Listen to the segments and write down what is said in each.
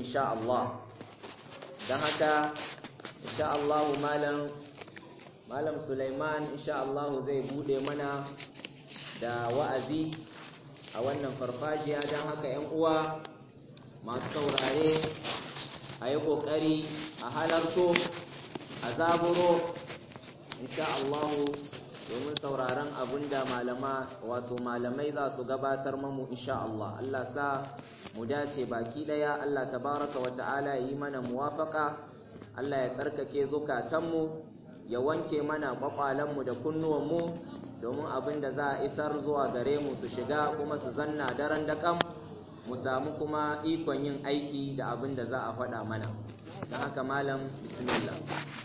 insha Allah don haka insha Allah malam malam Sulaiman insha Allah zai bude mana da wa'azi a wannan farfajiya don haka ‘yan uwa masu saurare a yi ƙoƙari a halarto a zaburo insha Allahu domin sauraron abin da malama wato malamai za su gabatar mamu insha Allah Allah sa mu dace baki ɗaya Allah tabaraka wa ta'ala yi mana muwafaka Allah ya tsarkake zukatanmu ya wanke mana kwakwalenmu da kunnuwanmu domin abin da za a isar zuwa gare mu su shiga kuma su zanna daren daƙam mu samu kuma ikon yin aiki da abin da za a faɗa mana don haka malam bismillah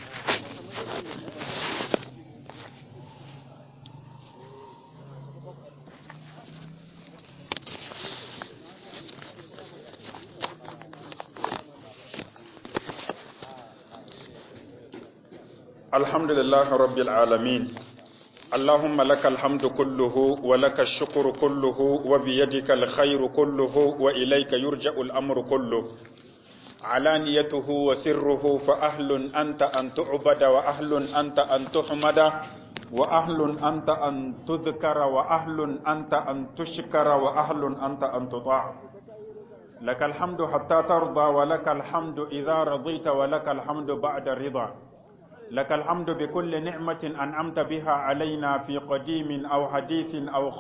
الحمد لله رب العالمين اللهم لك الحمد كله ولك الشكر كله وبيدك الخير كله وإليك يرجع الأمر كله علانيته وسره فأهل أنت أن تعبد وأهل أنت أن تحمد وأهل أنت أن تذكر وأهل أنت أن تشكر وأهل أنت أن تطاع لك الحمد حتى ترضى ولك الحمد إذا رضيت ولك الحمد بعد الرضا لك الحمد بكل نعمة أنعمت بها علينا في قديم أو حديث أو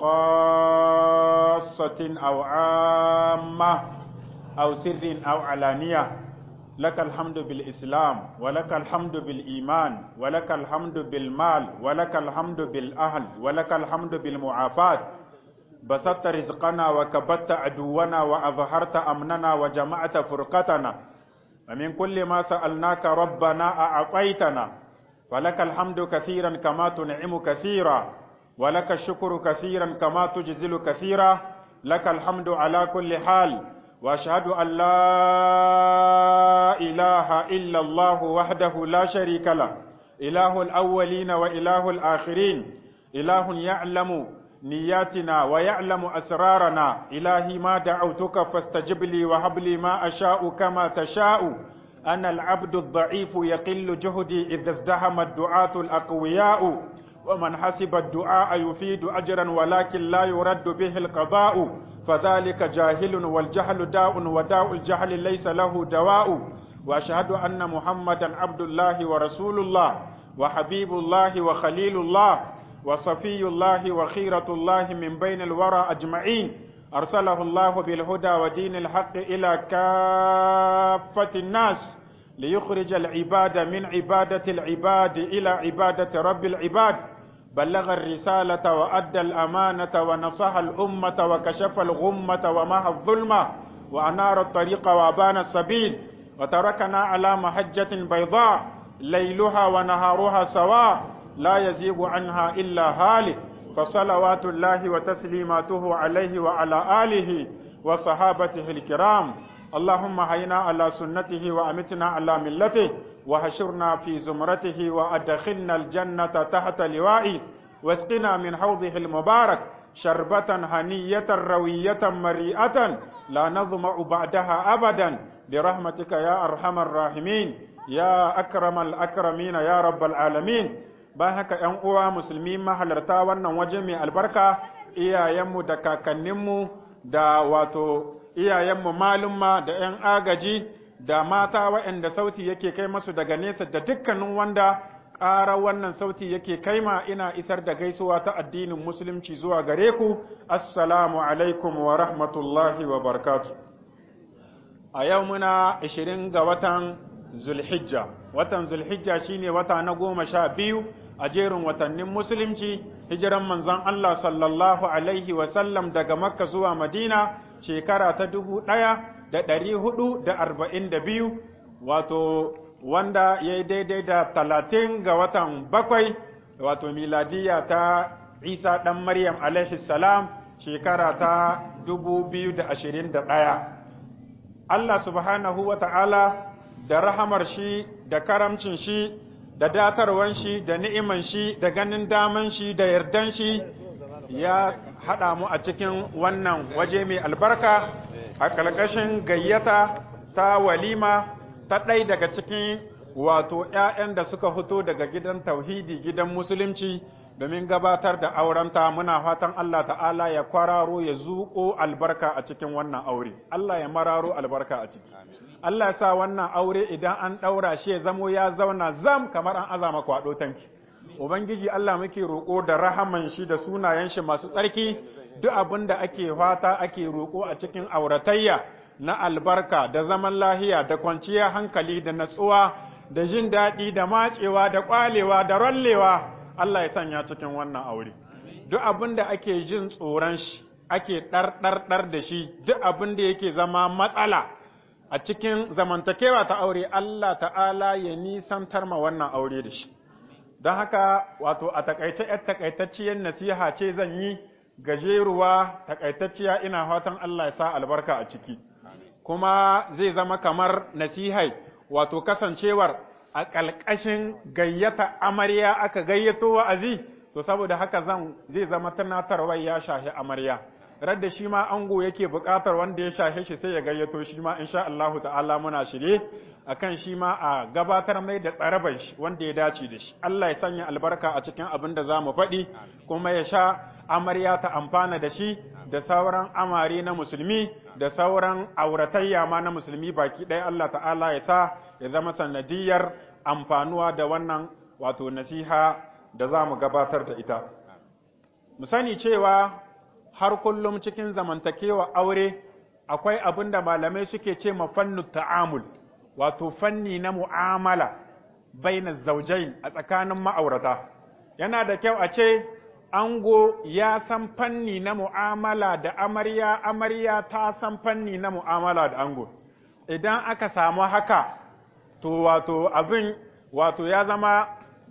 خاصة أو عامة أو سر أو علانية لك الحمد بالإسلام ولك الحمد بالإيمان ولك الحمد بالمال ولك الحمد بالأهل ولك الحمد بالمعافاة بسطت رزقنا وكبت عدونا وأظهرت أمننا وجمعت فرقتنا ومن كل ما سألناك ربنا أعطيتنا ولك الحمد كثيرا كما تنعم كثيرا ولك الشكر كثيرا كما تجزل كثيرا لك الحمد على كل حال وأشهد أن لا إله إلا الله وحده لا شريك له إله الأولين وإله الآخرين إله يعلم نياتنا ويعلم أسرارنا إلهي ما دعوتك فاستجب لي وهب لي ما أشاء كما تشاء أنا العبد الضعيف يقل جهدي إذا ازدهم الدعاة الأقوياء ومن حسب الدعاء يفيد أجرا ولكن لا يرد به القضاء فذلك جاهل والجهل داء وداء الجهل ليس له دواء وأشهد أن محمدا عبد الله ورسول الله وحبيب الله وخليل الله وصفي الله وخيرة الله من بين الورى أجمعين أرسله الله بالهدى ودين الحق إلى كافة الناس ليخرج العباد من عبادة العباد إلى عبادة رب العباد بلغ الرسالة وأدى الأمانة ونصح الأمة وكشف الغمة ومحى الظلمة وأنار الطريق وأبان السبيل وتركنا على محجة بيضاء ليلها ونهارها سواء لا يزيغ عنها إلا هالك فصلوات الله وتسليماته عليه وعلى آله وصحابته الكرام اللهم هينا على سنته وأمتنا على ملته وهشرنا في زمرته وأدخلنا الجنة تحت لوائي واسقنا من حوضه المبارك شربة هنية روية مريئة لا نظمع بعدها أبدا برحمتك يا أرحم الراحمين يا أكرم الأكرمين يا رب العالمين bayan haka ‘yan uwa musulmi mahalarta wannan waje mai albarka iyayenmu da kakanninmu da wato iyayenmu malumma da ‘yan agaji da mata waɗanda sauti yake kai masu daga nesa da dukkanin wanda ƙara wannan sauti yake kaima ina isar da gaisuwa ta addinin musulunci zuwa gare ku assalamu alaikum wa rahmatullahi wa barakatu a yau muna 20 ga watan zulhijja watan zulhijja shine wata na goma sha biyu a jerin watannin musulunci hijiran manzon Allah sallallahu alaihi wasallam daga makka zuwa madina shekara ta dubu ɗaya da ɗari hudu da arba'in da biyu wato wanda ya yi daidai da talatin ga watan bakwai wato miladiya ta isa ɗan maryam alaihi salam shekara ta dubu biyu da ashirin da ɗaya Allah subhanahu wa ta'ala da rahamar shi da karamcin shi da datarwan shi da ni'iman shi da ganin daman shi da yardan shi ya haɗa mu a cikin wannan waje mai albarka a ƙarƙashin gayyata ta walima ta ɗai daga cikin wato ‘ya'yan da suka fito daga gidan tauhidi gidan musulunci domin gabatar da aurenta muna fatan Allah ta'ala ya kwararo ya zuƙo albarka a cikin wannan aure Allah ya mararo albarka a ciki Allah ya sa wannan aure idan an ɗaura shi ya zamo ya zauna zam kamar an azama kwaɗo tanki Ubangiji Allah muke roƙo da rahaman shi da sunayen shi masu tsarki duk abin da ake fata ake roƙo a cikin auratayya na albarka da zaman lahiya da kwanciyar hankali da natsuwa da jin daɗi da macewa da ƙwalewa da rollewa Allah ya sanya cikin wannan aure. Duk abin da ake jin tsoron shi ake ɗarɗarɗar da shi duk abin da yake zama matsala a cikin zamantakewa ta aure Allah ta'ala ya nisantar ma wannan aure da shi. Don haka wato a takaice ‘yar takaitacciyar nasiha ce zan yi gajeruwa takaitacciya ina fatan Allah ya sa albarka a ciki. Kuma zai zama kamar nasihai wato kasancewar a ƙalƙashin gayyata amarya aka gayyato wa'azi to saboda haka zan zai zama tunatarwa ya shahi amarya radda shi ma ango yake buƙatar wanda ya shahe shi sai ya gayyato shi ma insha Allah ta'ala muna shirye akan shi ma a gabatar mai da tsaraban shi wanda ya dace da shi Allah ya sanya albarka a cikin abin da zamu faɗi kuma ya sha amarya ta amfana da shi da sauran amare na musulmi da sauran auratayya ma na musulmi baki ɗaya Allah ta'ala ya sa ya zama sanadiyar amfanuwa da wannan wato nasiha da za mu gabatar da ita. Mu sani cewa har kullum cikin zamantakewa aure akwai abin da malamai suke ce ma fannu ta'amul, wato fanni na mu'amala baina zaujain a tsakanin ma'aurata. Yana da kyau a ce ango ya san fanni na mu'amala da amarya, amarya ta san fanni na mu'amala da ango. Idan aka samu haka, to wato abin wato ya zama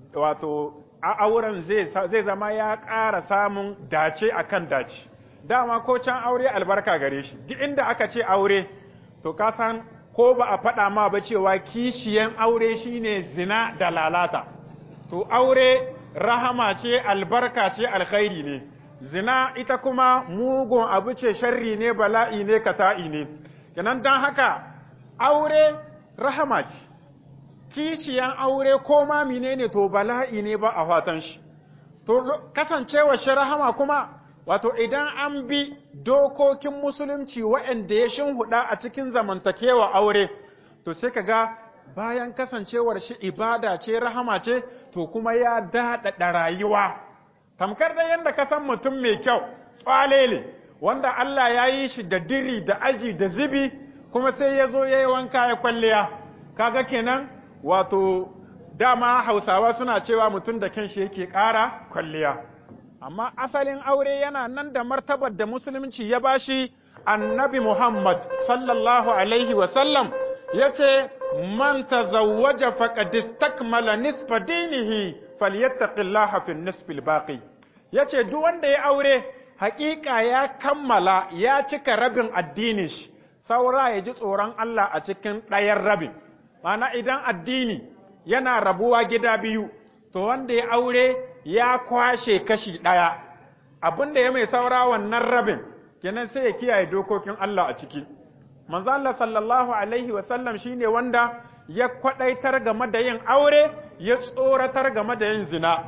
wato a auren zai zama ya ƙara samun dace akan dace dama ko can aure albarka gare shi duk inda aka ce aure to ka san ko ba a faɗa ma ba cewa kishiyan aure shine zina da lalata to aure rahama ce albarka ce alkhairi ne zina ita kuma mugun abu ce sharri ne bala'i ne kata'i ne kenan don haka aure rahama ce kishiyan aure ko ma menene to bala'i ne ba a fatan shi to kasancewa shi rahama kuma wato idan an bi dokokin musulunci waɗanda ya shinhuda a cikin zamantakewa aure to sai ka ga bayan kasancewar shi ibada ce rahama ce to kuma ya daɗaɗa rayuwa tamkar da yadda ka san mutum mai kyau tsalele wanda Allah ya yi shi da diri da aji da zibi kuma sai ya zo ya yi wanka ya kwalliya kaga kenan wato dama hausawa suna cewa mutum da kanshi yake ƙara kwalliya amma asalin aure yana nan da martabar da musulunci ya bashi annabi Muhammad sallallahu alaihi wasallam ya ce man tazawwaja faqad istakmala nisfa dinihi falyattaqillaha fi nisfil baqi yace duk wanda ya aure haƙiƙa ya kammala ya cika rabin addinin shi saura ya ji tsoron Allah a cikin ɗayan rabin Mana idan addini yana rabuwa gida biyu, to wanda ya aure ya kwashe kashi ɗaya, abin da ya mai saura wannan rabin, kenan sai ya kiyaye dokokin Allah a ciki. Manzo Allah sallallahu Alaihi wasallam shi ne wanda ya kwaɗaitar game da yin aure, ya tsoratar game da yin zina.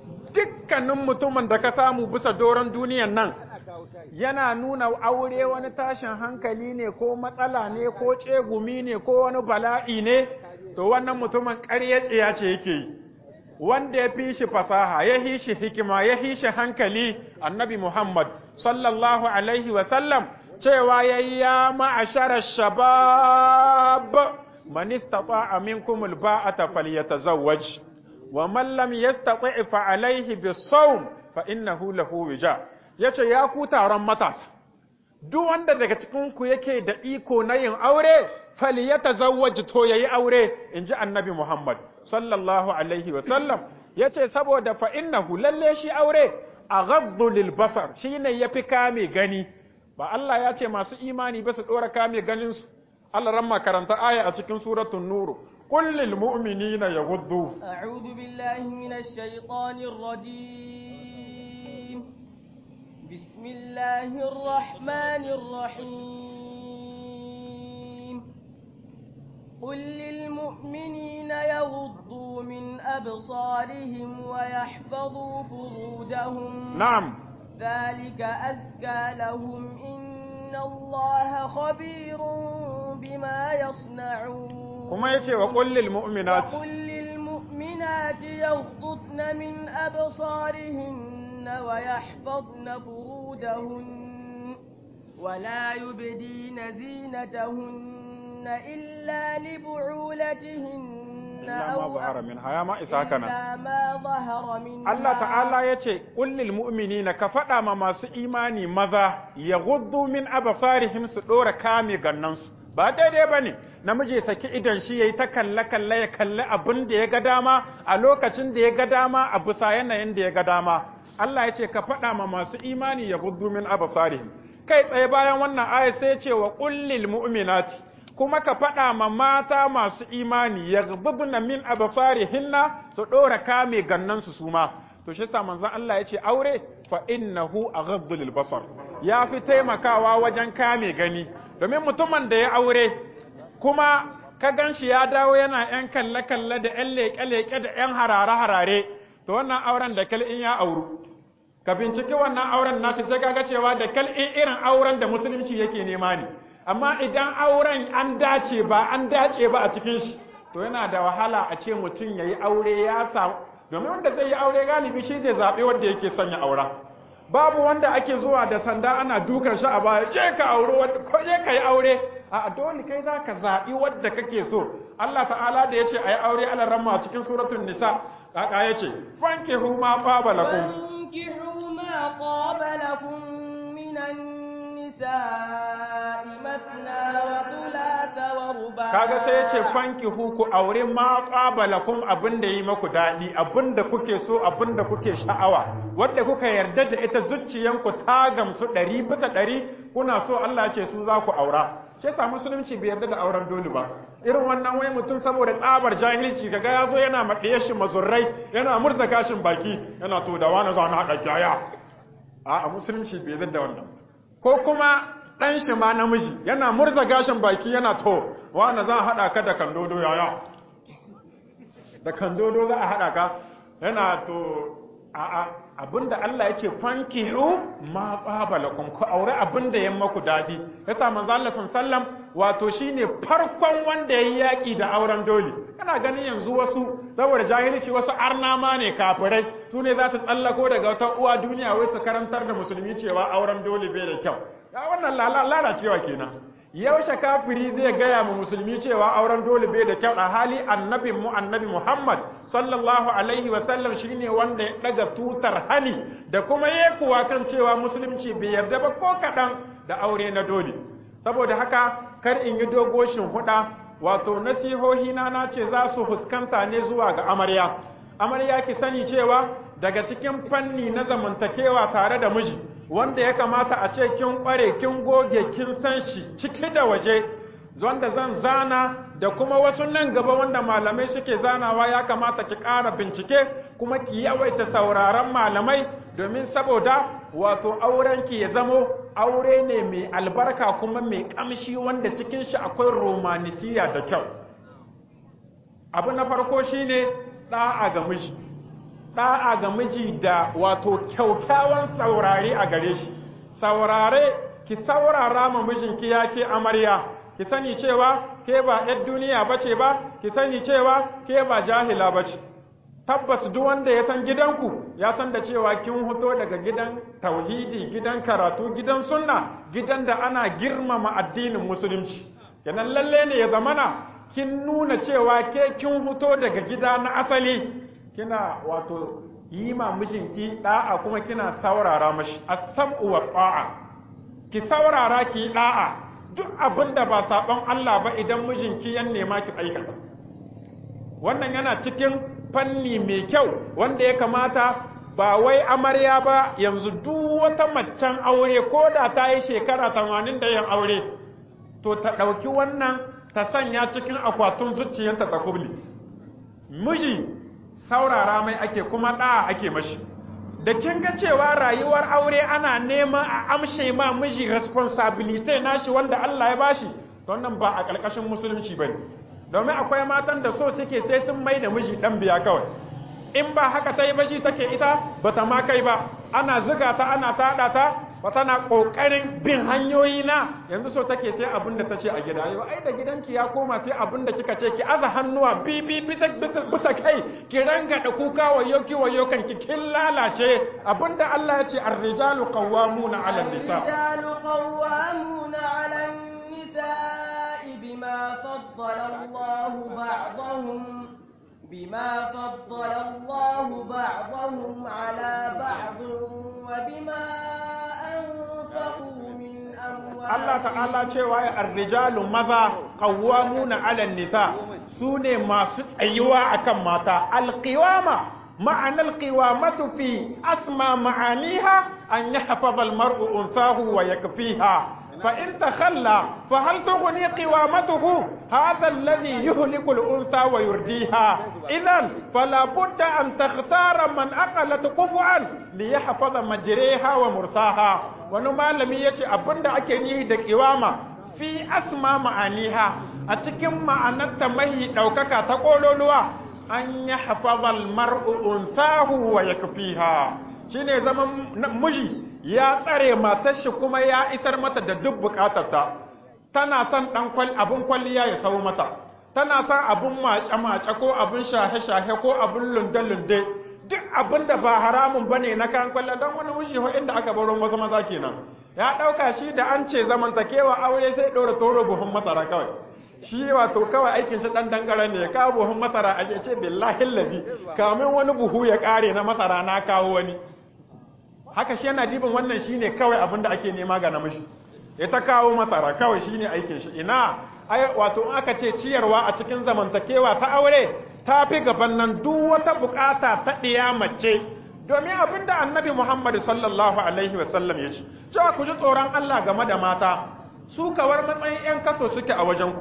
Dukkanin mutumin da ka samu bisa doron duniyan nan, yana nuna aure wani tashin hankali ne ko matsala ne ko tsegumi ne ko wani bala'i ne to wannan mutumin ƙarya ce yake yi wanda ya fi shi fasaha ya fi shi hikima ya fi shi hankali annabi Muhammad sallallahu alaihi wasallam cewa ya yi ya ma'ashara shabab man istata'a minkum alba'ata falyatazawwaj wa man lam yastati' fa alayhi bis-sawm fa innahu lahu wija ya ce ya ku taron matasa, duk wanda daga cikinku yake da iko na yin aure, fali ya tazawwaji to ya yi aure, in ji annabi Muhammad, sallallahu Alaihi wasallam, ya ce saboda fa'innahu lalle shi aure a gabdulil basar shi ne ya fi kame gani, ba Allah ya ce masu imani ba su ɗora kame ganinsu, Allah ran makaranta aya a cikin suratun Nuru. قل للمؤمنين يغضوا أعوذ بالله من الشيطان الرجيم بسم الله الرحمن الرحيم قل للمؤمنين يغضوا من أبصارهم ويحفظوا فروجهم na'am ذلك أزكى لهم إن الله خبير بما يصنعون kuma yace wa qul lil mu'minati وقل للمؤمنات يغضضن من أبصارهن ويحفظن فروجهن ولا يبدين زينتهن إلا لبعولتهن illa ma أو zahara minha ya ma isa haka nan إلا ما ظهر منها Allah ta'ala ya ce, Ƙullil mu'minina ka faɗa ma masu imani maza ya guddu min abasarihim su ɗora kame gannansu. Ba daidai ba ne, namiji ya saki idan shi ya yi ta kalle-kalle ya kalli abin da ya ga dama a lokacin da ya ga dama a bisa yanayin da ya ga dama. Allah ya ce ka faɗa ma masu imani ya guddu min abasarihim. Kai tsaye bayan wannan aya sai ya ce wa ƙullil mu'minati kuma ka faɗa ma mata masu imani ya na min abasarihinna su ɗora kame gannansu su ma to shi sa manzon Allah ya ce aure fa innahu aghaddu lil basar ya fi taimakawa wajen kame gani domin mutumin da ya aure kuma ka gan shi ya dawo yana yan kalle kalle da yan leƙe leƙe da yan harare harare to wannan auren da kal in ya auru ka binciki wannan auren nashi sai kaga cewa da kal in irin auren da musulunci yake nema ne amma idan auren an dace ba an dace ba a cikin shi to yana da wahala a ce mutum ya yi aure ya samu domin wanda zai yi aure galibi shi zai zaɓe wanda yake son ya aura babu wanda ake zuwa da sanda ana dukan shi a baya je ka aure ko je ka yi aure a dole kai za ka zaɓi wadda kake so Allah ta'ala da ya ce a yi aure ala ramma cikin suratun nisa kaka ya ce fankihu ma faba lakum فانكحوا ما طاب لكم من النساء مثنى وثلاث ورباع kaga sai ya ce fanki ku aure ma qabalakum abin da yi maku daɗi abin da kuke so abin da kuke sha'awa wanda kuka yarda da ita zuciyanku ta gamsu ɗari bisa ɗari kuna so Allah ya ce su za ku aura ce sa musulunci bai yarda da auren dole ba irin wannan wai mutum saboda tsabar jahilci kaga ya zo yana maɗiye shi mazurrai yana murza gashin baki yana to da wani zuwa na haɗa kyaya a musulunci bai yarda da wannan ko kuma ɗan shi ma namiji yana murza gashin baki yana to wani za a haɗa ka da kandodo yaya da kandodo za a haɗa ka yana to a'a abinda Allah yake fankihu ma qabalakum ku aure abinda ya maku dadi yasa manzo Allah sallam wato shine farkon wanda yayi yaki da auren dole kana ganin yanzu wasu saboda jahilci wasu arnama ne kafirai su ne za su tsallako daga wata uwa duniya wai su karantar da musulmi cewa auren dole bai da kyau ya wannan lalacewa kenan yaushe kafiri zai gaya mu musulmi cewa auren dole bai da kyau a hali annabin mu annabi Muhammad sallallahu alaihi wa sallam shine wanda ya daga tutar hani da kuma yekuwa kan cewa musulunci bai yarda ba ko kadan da aure na dole saboda haka kar in yi dogoshin huda wato nasihohi na na ce za su fuskanta ne zuwa ga amarya amarya ki sani cewa daga cikin fanni na zamantakewa tare da miji wanda ya kamata a ce kin kware kin goge kin san shi ciki da waje wanda zan zana da kuma wasu nan gaba wanda malamai suke zanawa ya kamata ki ƙara bincike kuma ki yawaita sauraron malamai domin saboda wato aurenki ya zamo aure ne mai albarka kuma mai ƙamshi wanda cikin shi akwai romanisiya da kyau abu na farko shine ɗa'a ga miji ɗa'a ga miji da wato kyaukyawan saurare a gare shi saurare ki saurara ma mijinki ya ke amarya ki sani cewa ke ba ‘yar duniya ba ce ba ki sani cewa ke ba jahila ba ce tabbas duk wanda ya san gidanku ya san da cewa kin hoto daga gidan tauhidi gidan karatu gidan sunna gidan da ana girmama addinin musulunci kenan lalle ne ya zamana kin nuna cewa ke kin hoto daga gida na asali kina wato yi ma mijinki da'a kuma kina saurara mashi as-sam'u wa ta'a ki saurara ki da'a duk abin da ba sabon Allah ba idan mijinki yan nema ki aikata wannan yana cikin fanni mai kyau wanda ya kamata ba wai amarya ba yanzu duk wata macen aure ko da ta yi shekara 80 da yin aure to ta ɗauki wannan ta sanya cikin akwatin zuciyarta ta kubli miji saurara mai ake kuma ɗa ake mashi da kin ga cewa rayuwar aure ana neman a amshe ma miji responsibility nashi wanda Allah ya bashi to wannan ba a ƙarƙashin musulunci bane domin akwai matan da so suke sai sun mai da miji dan biya kawai in ba haka ta yi baji take ita ba ta ma kai ba ana ziga ta ana taɗa ta ba tana ƙoƙarin bin hanyoyi na yanzu so take sai abin da ta ce a gida yau ai da gidanki ya koma sai abin da kika ce ki aza hannuwa bibi bisa bisa kai ki ranga da kuka wayo ki wayo kan ki kin lalace abinda Allah ya ce ar-rijalu qawwamuna 'ala an-nisa الرجال قوامون على النساء بما فضل الله بعضهم بما فضل الله بعضهم على بعض وبما أنفقوا من أموالهم Allah ta'ala cewa ya ar-rijalu maza qawwamuna 'ala an-nisa sune masu tsayuwa akan mata al-qiwama معنى القوامة في أسمى معانيها أن يحفظ المرء أنثاه ويكفيها فإن تخلى فهل تغني قوامته هذا الذي يهلك الأنثى ويرديها إذا فلا بد أن تختار من أقلت قفعا ليحفظ مجريها ومرساها ونما لم يتي أبند أكنيه دقوامة في أسمى معانيها أتكم معنى تمهي دوكك تقول an yi hafazal mar'u unsahu wa yakfiha shine zaman miji ya tsare matar shi kuma ya isar mata da duk bukatarta tana son dan kwal abun kwalliya ya sau mata tana son abun mace mace ko abun shahe shahe ko abun lunde lunde duk abin da ba haramun bane na kan kwalla dan wani miji ho inda aka baro wasu maza kenan ya dauka shi da an ce zamantakewa aure sai dora toro buhun masara kawai shi wato kawai aikin shi dan dangara ne ya kawo buhun masara a ce billahi lazi kamin wani buhu ya kare na masara na kawo wani haka shi yana dibin wannan shine kawai abin da ake nema ga namiji ya ta kawo masara kawai shine aikin shi ina ai wato in aka ce ciyarwa a cikin zamantakewa ta aure ta fi gaban nan duk wata bukata ta ɗiya mace domin abin da annabi muhammad sallallahu alaihi wasallam ya ce cewa ku ji tsoron allah game da mata su kawar matsayin 'yan kaso suke a wajenku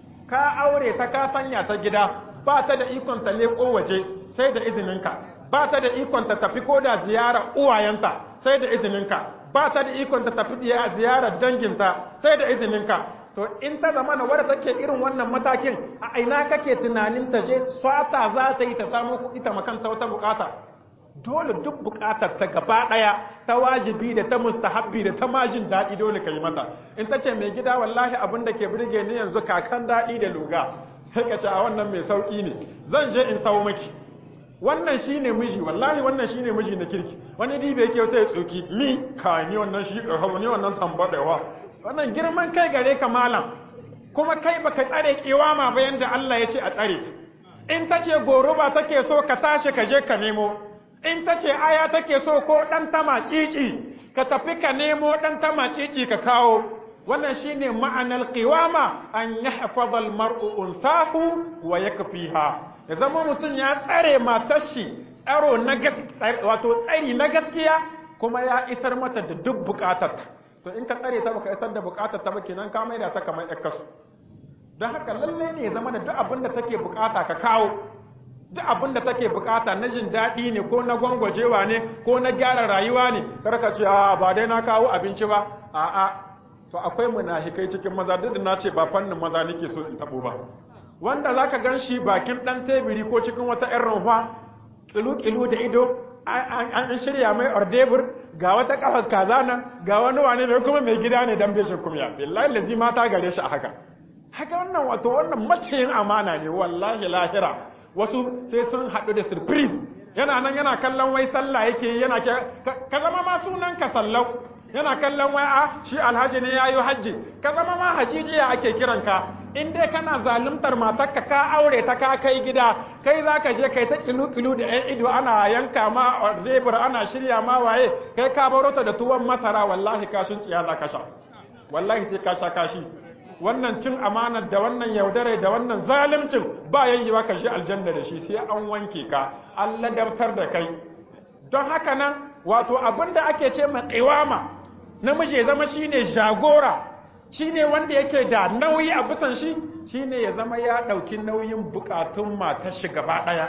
ka aure ta ka sanya ta gida ba ta da ikon ta leko waje sai da izininka ba ta da ikon ta tafi ko da ziyara uwayenta sai da izininka ba ta da ikon ta tafi ziyarar danginta sai da izininka to in ta zama na wadda take irin wannan matakin a aina kake tunanin ta je sata za ta yi ta samu kuɗi ta makanta wata bukata dole duk bukatar ta gaba daya ta wajibi da ta mustahabbi da ta majin daɗi dole ka yi mata in ta ce mai gida wallahi abin da ke burge ni yanzu kakan daɗi da luga ka ce a wannan mai sauƙi ne zan je in sau maki wannan shine miji wallahi wannan shine miji na kirki wani dibe yake sai ya tsoki ni ka ni wannan shi ni wannan tambadewa wannan girman kai gare ka malam kuma kai baka tsare kiwama ba yanda Allah ya ce a tsare in ta ce goruba take so ka tashi ka je ka nemo in ta ce aya take so ko ɗan tama cici ka tafi ka nemo ɗan tama cici ka kawo wannan shine ma'anar qiwama an yahfaza al-mar'u unsahu wa yakfiha ya zama mutum ya tsare matar shi tsaro na gaskiya wato tsari na gaskiya kuma ya isar mata da duk bukatar to in ka tsare ta baka isar da bukatar ta ba kenan ka maida ta kamar ƴar kasu don haka lalle ne ya zama da duk abin da take bukata ka kawo duk abin da take bukata na jin daɗi ne ko na gwangwajewa ne ko na gyara rayuwa ne karka ce a ba dai na kawo abinci ba a a to akwai munafikai cikin maza duk da na ce ba fannin maza nake so in tabo ba wanda zaka gan shi bakin dan tebiri ko cikin wata ƴan runfa kilu-kilu da ido an shirya mai ordebur ga wata kafar kaza nan ga wani wane ne kuma mai gida ne dan beshin kumya billahi lazi mata gare shi a haka haka wannan wato wannan maciyin amana ne wallahi lahira wasu sai sun haɗu da surprise yana nan yana kallon wai sallah yake yana ke ka zama ma sunan ka sallau yana kallon wai a shi alhaji ne yayi hajji ka zama ma hajijiya ake kiran ka in dai kana zaluntar matarka ka aure ta ka kai gida kai zaka je kai ta kilu-kilu da yan ido ana yanka ma rebur ana shirya ma waye kai ka baro ta da tuwon masara wallahi kashin tsiya za ka sha wallahi sai ka sha kashi wannan cin amanar da wannan yaudare da wannan zalimcin ba yayyewa ka shi aljanna da shi sai an wanke ka an ladabtar da kai don haka nan wato abin da ake ce ma qiwama namiji ya zama shine jagora shine wanda yake da nauyi a bisan shi shine ya zama ya dauki nauyin bukatun matar shi gaba daya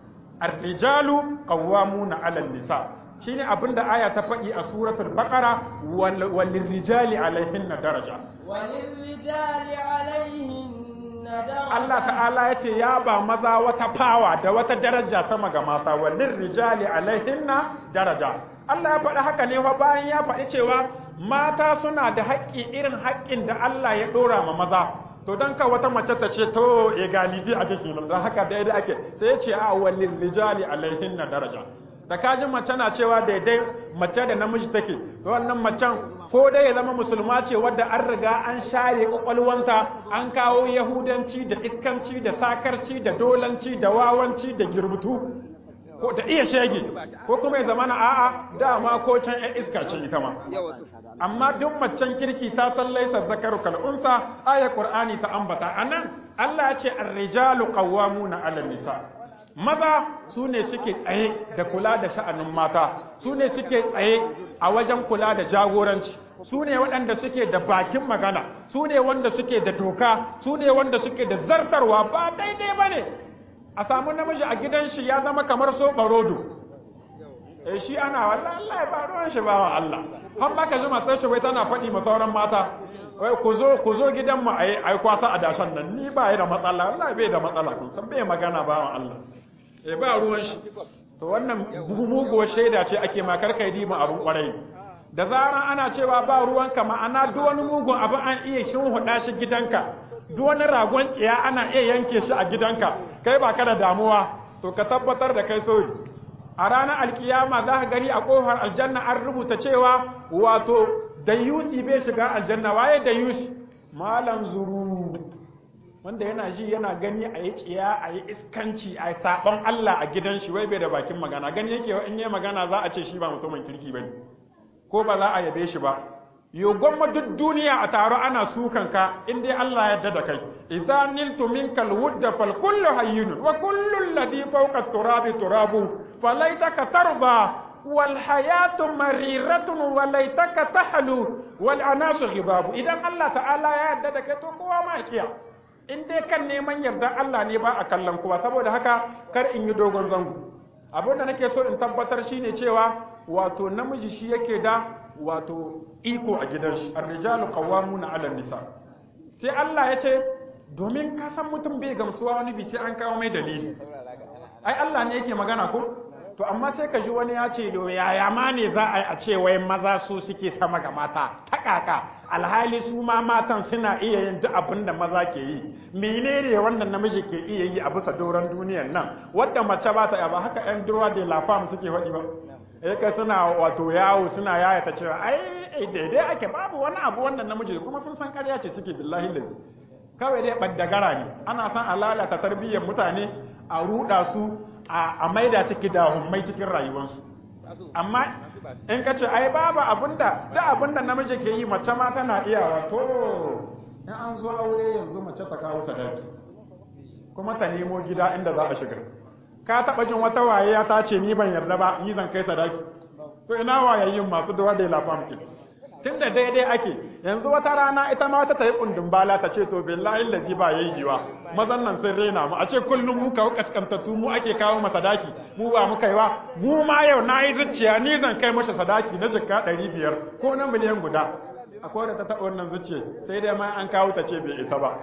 ar-rijalu qawwamuna 'ala an-nisa shine abinda aya ta faɗi a suratul baqara wal rijali alaihinna daraja وللرجال عليهن Allah ta'ala ya ce ya ba maza wata fawa da wata daraja sama ga mata walin rijali alaihinna daraja Allah ya faɗi haka ne fa bayan ya faɗi cewa mata suna da haƙƙi irin haƙƙin da Allah ya ɗora ma maza to don ka wata mace ta ce to egalidi ake kenan don haka daidai ake sai ya ce a walin rijali alaihinna daraja da kajin mace na cewa daidai mace da namiji take to wannan macen ko dai ya zama musulma ce wadda an riga an share kwakwalwanta an kawo yahudanci da iskanci da sakarci da dolanci da wawanci da girbutu ko da iya shege ko kuma ya zama na a'a dama ko can yan iska ce ita ma amma duk macen kirki ta san laisa zakaru kal unsa ayat qur'ani ta ambata anan Allah ya ce ar-rijalu qawwamuna 'ala nisa maza su ne suke tsaye da kula da sha'anin mata su ne suke tsaye a wajen kula da jagoranci su ne waɗanda suke da bakin magana su ne wanda suke da doka su ne wanda suke da zartarwa ba daidai ba ne a samu namiji a gidan shi ya zama kamar so barodo eh shi ana wallahi Allah ya ba ruwan shi ba wa Allah har baka ji matar shi wai tana faɗi ma sauran mata wai ku zo ku zo gidan mu ayi ai kwasa a dashan nan ni ba yi da matsala wallahi bai da matsala kun san bai magana ba wa Allah eh ba ruwan shi to wannan muguwar shaida ce ake ma karkai dima abun kwarai da zaran ana cewa ba ruwanka ma'ana duk wani mugun abu an iya shin huda shi gidanka duk wani ragon tsiya ana iya yanke shi a gidanka kai ba ka da damuwa to ka tabbatar da kai soyi a ranar alkiyama za ka gani a kofar aljanna an rubuta cewa wato dayusi bai shiga aljanna waye dayusi malam zuru wanda yana ji yana gani a yi tsiya a yi iskanci a yi saɓon Allah a gidan shi wai bai da bakin magana gani yake in yi magana za a ce shi ba mutumin kirki ba ko ba za a yabe shi ba yo gwamma duk duniya a taro ana sukan ka in dai Allah ya da kai idza niltu minka alwudda fal kullu hayyun wa kullu alladhi fawqa turabi turabu falaitaka tarba wal hayatu mariratun wa laitaka tahlu wal anasu ghidabu idan Allah ta'ala ya yarda da kai to kowa ma kiya in dai kan neman yarda Allah ne ba a kallon kowa saboda haka kar in yi dogon zango abin da nake so in tabbatar shine cewa wato namiji shi yake da wato iko a gidan shi ar-rijalu qawwamuna 'ala nisa sai Allah ya ce domin ka san mutum bai gamsuwa wani bi sai an kawo mai dalili ai Allah ne yake magana ko to amma sai ka ji wani ya ce yaya ma ne za a yi a ce wai maza su suke sama ga mata ta kaka alhali su ma matan suna iya yin duk abin da maza ke yi menene wanda namiji ke iya yi a bisa doron duniyan nan wadda mace ba ta ba haka yan durwa da lafam suke faɗi ba eh kai suna wato yawo suna yaya ta cewa ai daidai ake babu wani abu wannan namiji kuma sun san ƙarya ce suke billahi lazi kawai dai ɓaddagara ne ana san a lalata tarbiyyar mutane a ruɗa su a maida su kidahummai cikin rayuwarsu amma in ka ce ai babu abinda da abinda namiji ke yi mace ma tana iyawa to in an zo aure yanzu mace ta kawo sadaki kuma ta nemo gida inda za a shiga ka taba jin wata waye ta ce ni ban yarda ba ni zan kai sadaki to ina wayayyin masu dawa da lafam ke tun da daidai ake yanzu wata rana ita ma wata ta yi kundin bala ta ce to billahi lazi ba yayyiwa mazan nan sun rena mu a ce kullum mu kawo kaskantattu mu ake kawo masa sadaki mu ba mu kaiwa mu ma yau na yi zuciya ni zan kai masa sadaki na jikka ɗari biyar ko na miliyan guda akwai da ta taɓa wannan zuciya sai dai ma an kawo ta ce bai isa ba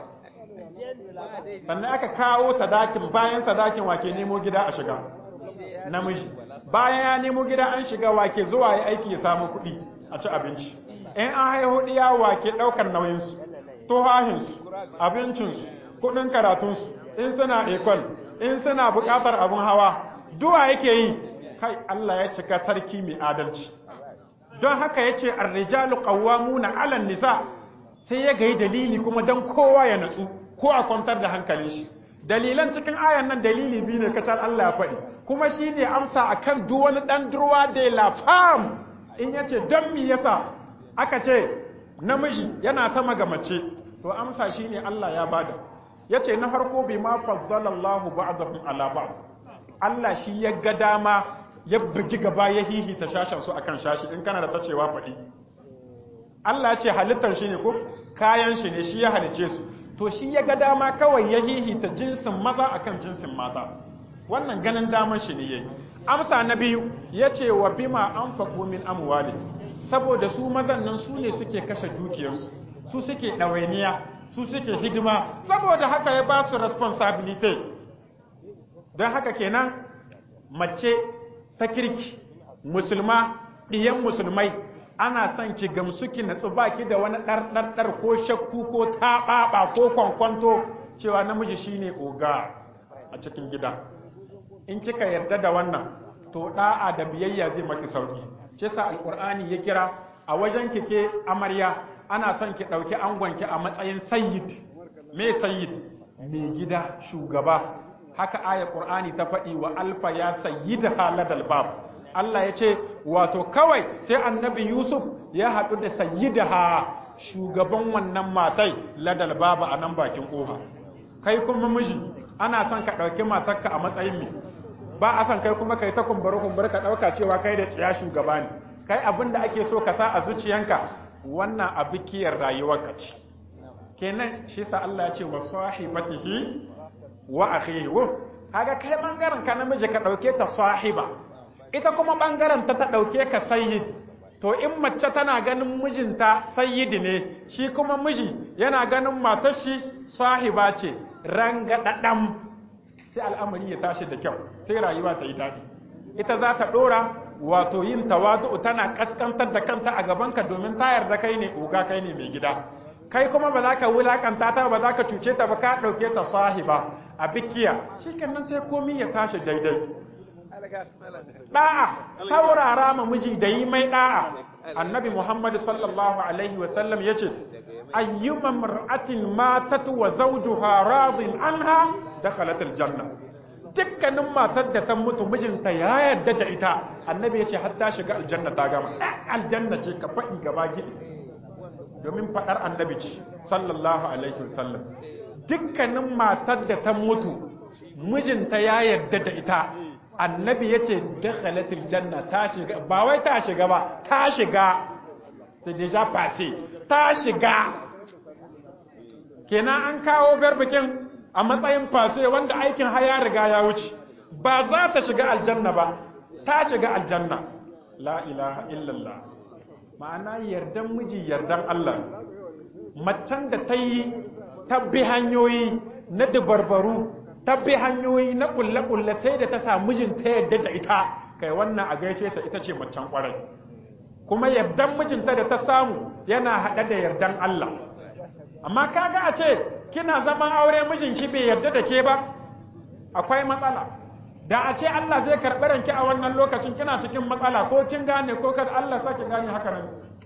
sannan aka kawo sadakin bayan sadakin wake nemo gida a shiga namiji bayan ya nemo gida an shiga wake zuwa ya aiki ya samu kuɗi a ci abinci in an haihu ɗiya wake ɗaukar nauyinsu tuhahinsu abincinsu kuɗin karatunsu in suna ekol in suna buƙatar abin hawa duwa yake yi kai Allah ya cika sarki mai adalci don haka ya ce arrijalu qawwamuna 'alan nisa sai ya gayi dalili kuma don kowa ya natsu ko a kwantar da hankalin shi dalilan cikin ayan nan dalili biyu ne kacal Allah ya faɗi kuma shi ne amsa akan duk wani ɗan durwa da la fam in yace don mi yasa aka ce namiji yana sama ga mace to amsa shine Allah ya bada yace na farko bi ma faddalallahu ba'dahum ala ba'd Allah shi ya ga dama ya bugi gaba ya hihita shashan su akan shashi in kana da tacewa faɗi Allah ya ce halittar shi ne ko kayan shi ne shi ya halice su to shi ya ga dama kawai ya hihita jinsin maza akan jinsin mata wannan ganin daman shi ne yayi amsa na biyu yace wa bima anfaqu min amwali saboda su mazan nan su ne suke kashe dukiyarsu su suke ɗawainiya su suke hidima saboda haka ya ba su responsibility don haka kenan mace ta kirki musulma ɗiyan musulmai ana son ki gamsu ki natsu baki da wani ɗarɗarɗar ko shakku ko taɓaɓa ko kwankwanto cewa namiji shine oga a cikin gida in kika yarda da wannan to ɗa'a da biyayya zai maki sauki shi sa alƙur'ani ya kira a wajen kike amarya ana son ki ɗauki angonki a matsayin sayyid me sayyid mai gida shugaba haka aya ƙur'ani ta faɗi wa alfa ya sayyid haladal bab Allah ya ce wato kawai sai annabi Yusuf ya haɗu da sayyidaha shugaban wannan matai ladal baba a nan bakin ƙofa kai kuma miji ana son ka ɗauki matarka a matsayin me ba a son kai kuma kai ta kumbura kumbura ka ɗauka cewa kai da tsiya shugaba ne kai abin da ake so ka sa a zuciyanka wannan abikiyar rayuwarka ce kenan shi sa Allah ya ce wa sahibatihi wa akhihi kaga kai bangaren ka namiji ka ɗauke ta sahiba ita kuma ɓangaren ta ta ɗauke ka sayyid to in mace tana ganin mijinta sayyidi ne shi kuma miji yana ganin matar shi sahiba ce rangaɗaɗam sai al'amari ya tashi da kyau sai rayuwa ta yi daɗi ita za ta ɗora wato yin tawadu tana ƙasƙantar da kanta a gabanka domin ta yarda kai ne oga kai ne mai gida kai kuma ba za ka wulakanta ta ba za ka cuce ta ba ka ɗauke ta sahiba a bikiya shi kenan sai komi ya tashi daidai da'a saurara ma miji da yi mai da'a annabi muhammad sallallahu alaihi wasallam ya ce ayyuma mar'atin matat wa zawjuha radin anha dakhalat aljanna dukkanin matar da ta mutu mijinta ya yarda da ita annabi ya ce har ta shiga aljanna ta gama aljanna ce ka faɗi gaba gidi domin faɗar annabi ce sallallahu alaihi wasallam dukkanin matar da ta mutu mijinta ya yarda da ita annabi ya ce dakhalatul janna ta shiga ba wai ta shiga ba ta shiga sai deja passé ta shiga kenan an kawo barbikin a matsayin passé wanda aikin haya riga ya wuce ba za ta shiga aljanna ba ta shiga aljanna la ilaha illallah ma'ana yardan miji yardan Allah macen da ta yi tabbi hanyoyi na dabarbaru ta bi hanyoyi na kulle-kulle sai da ta samu mijinta yadda da ita kai wannan a gaishe ta ita ce macen kwarai kuma yardan mijinta da ta samu yana haɗe da yardan Allah amma kaga a ce kina zaman aure mijinki bai yarda da ke ba akwai matsala da a ce Allah zai karɓi ranki a wannan lokacin kina cikin matsala ko kin gane ko kada Allah sake gane haka nan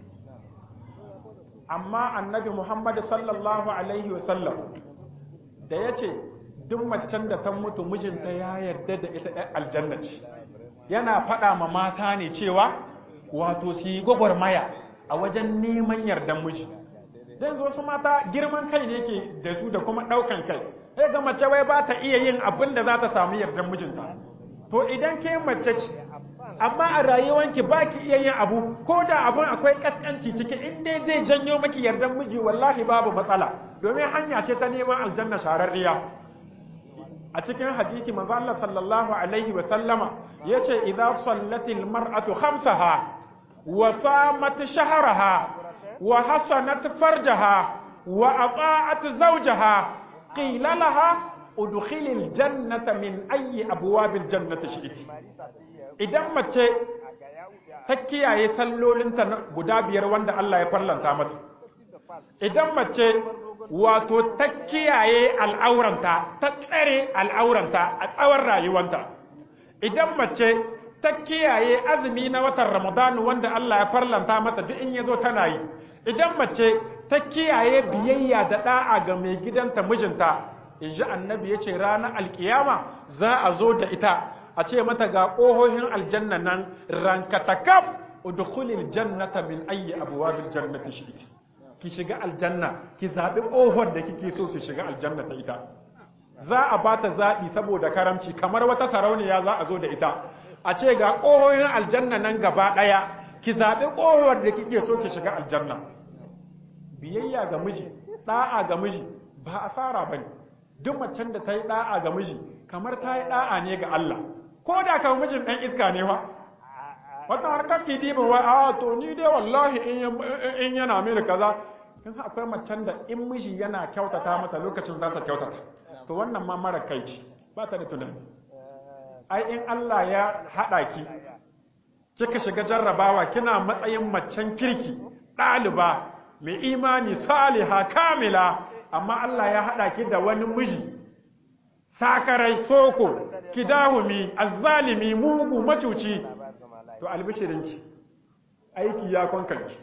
amma annabi Muhammad sallallahu alaihi wasallam da ya ce duk macen da ta mutu mijinta ya yarda da ita ɗan aljanna ce yana faɗa ma mata ne cewa wato su yi gwagwarmaya a wajen neman yardan miji don wasu mata girman kai ne ke da su da kuma ɗaukan kai sai ga mace wai ba ta iya yin abin da za ta samu yardan mijinta to idan ke mace ce amma a rayuwanki ba ki iya yin abu ko da abin akwai kaskanci ciki in dai zai janyo maki yardan miji wallahi babu matsala domin hanya ce ta neman aljanna shararriya a cikin hadisi manzo Allah sallallahu alaihi wa sallama yace idza sallatil mar'atu khamsaha wa samat shahraha wa hasanat farjaha wa ata'at zawjaha qila laha udkhilil jannata min ayyi abwabil jannati shi'ti idan mace ta kiyaye sallolinta guda biyar wanda Allah ya farlanta mata idan mace wato ta kiyaye al'auranta ta tsare al'auranta a tsawon rayuwanta idan mace ta kiyaye azumi na watan ramadanu wanda Allah ya farlanta mata duk in yazo tana yi idan mace ta kiyaye biyayya da da'a ga mai gidanta mijinta in ji annabi ya ce ranar alkiyama za a zo da ita a ce mata ga ƙohohin aljanna nan rankatakaf udkhulil jannata min ayyi abwabil jannati shi'ti ki shiga aljanna ki zaɓi ƙofar da kike so ki shiga aljanna ta ita za a ba ta zaɓi saboda karamci kamar wata sarauniya za a zo da ita a ce ga ƙohohin aljanna nan gaba ɗaya ki zaɓi ƙofar da kike so ki shiga aljanna biyayya ga miji ɗa'a ga miji ba asara ba ne duk macen da ta yi ɗa'a ga miji kamar ta yi ɗa'a ne ga Allah ko da kan mijin ɗan iska ne wa wata harkar ki diba wa a to ni dai wallahi in yana mini kaza kin san akwai macen da in miji yana kyautata mata lokacin za ta kyautata to wannan ma mara kai ce ba ta da tunani ai in Allah ya haɗa ki kika shiga jarrabawa kina matsayin macen kirki ɗaliba mai imani saliha kamila amma Allah ya haɗa ki da wani miji sakarai soko kidahumi azzalimi mugu macuci to albishirinki aiki ya kwankanki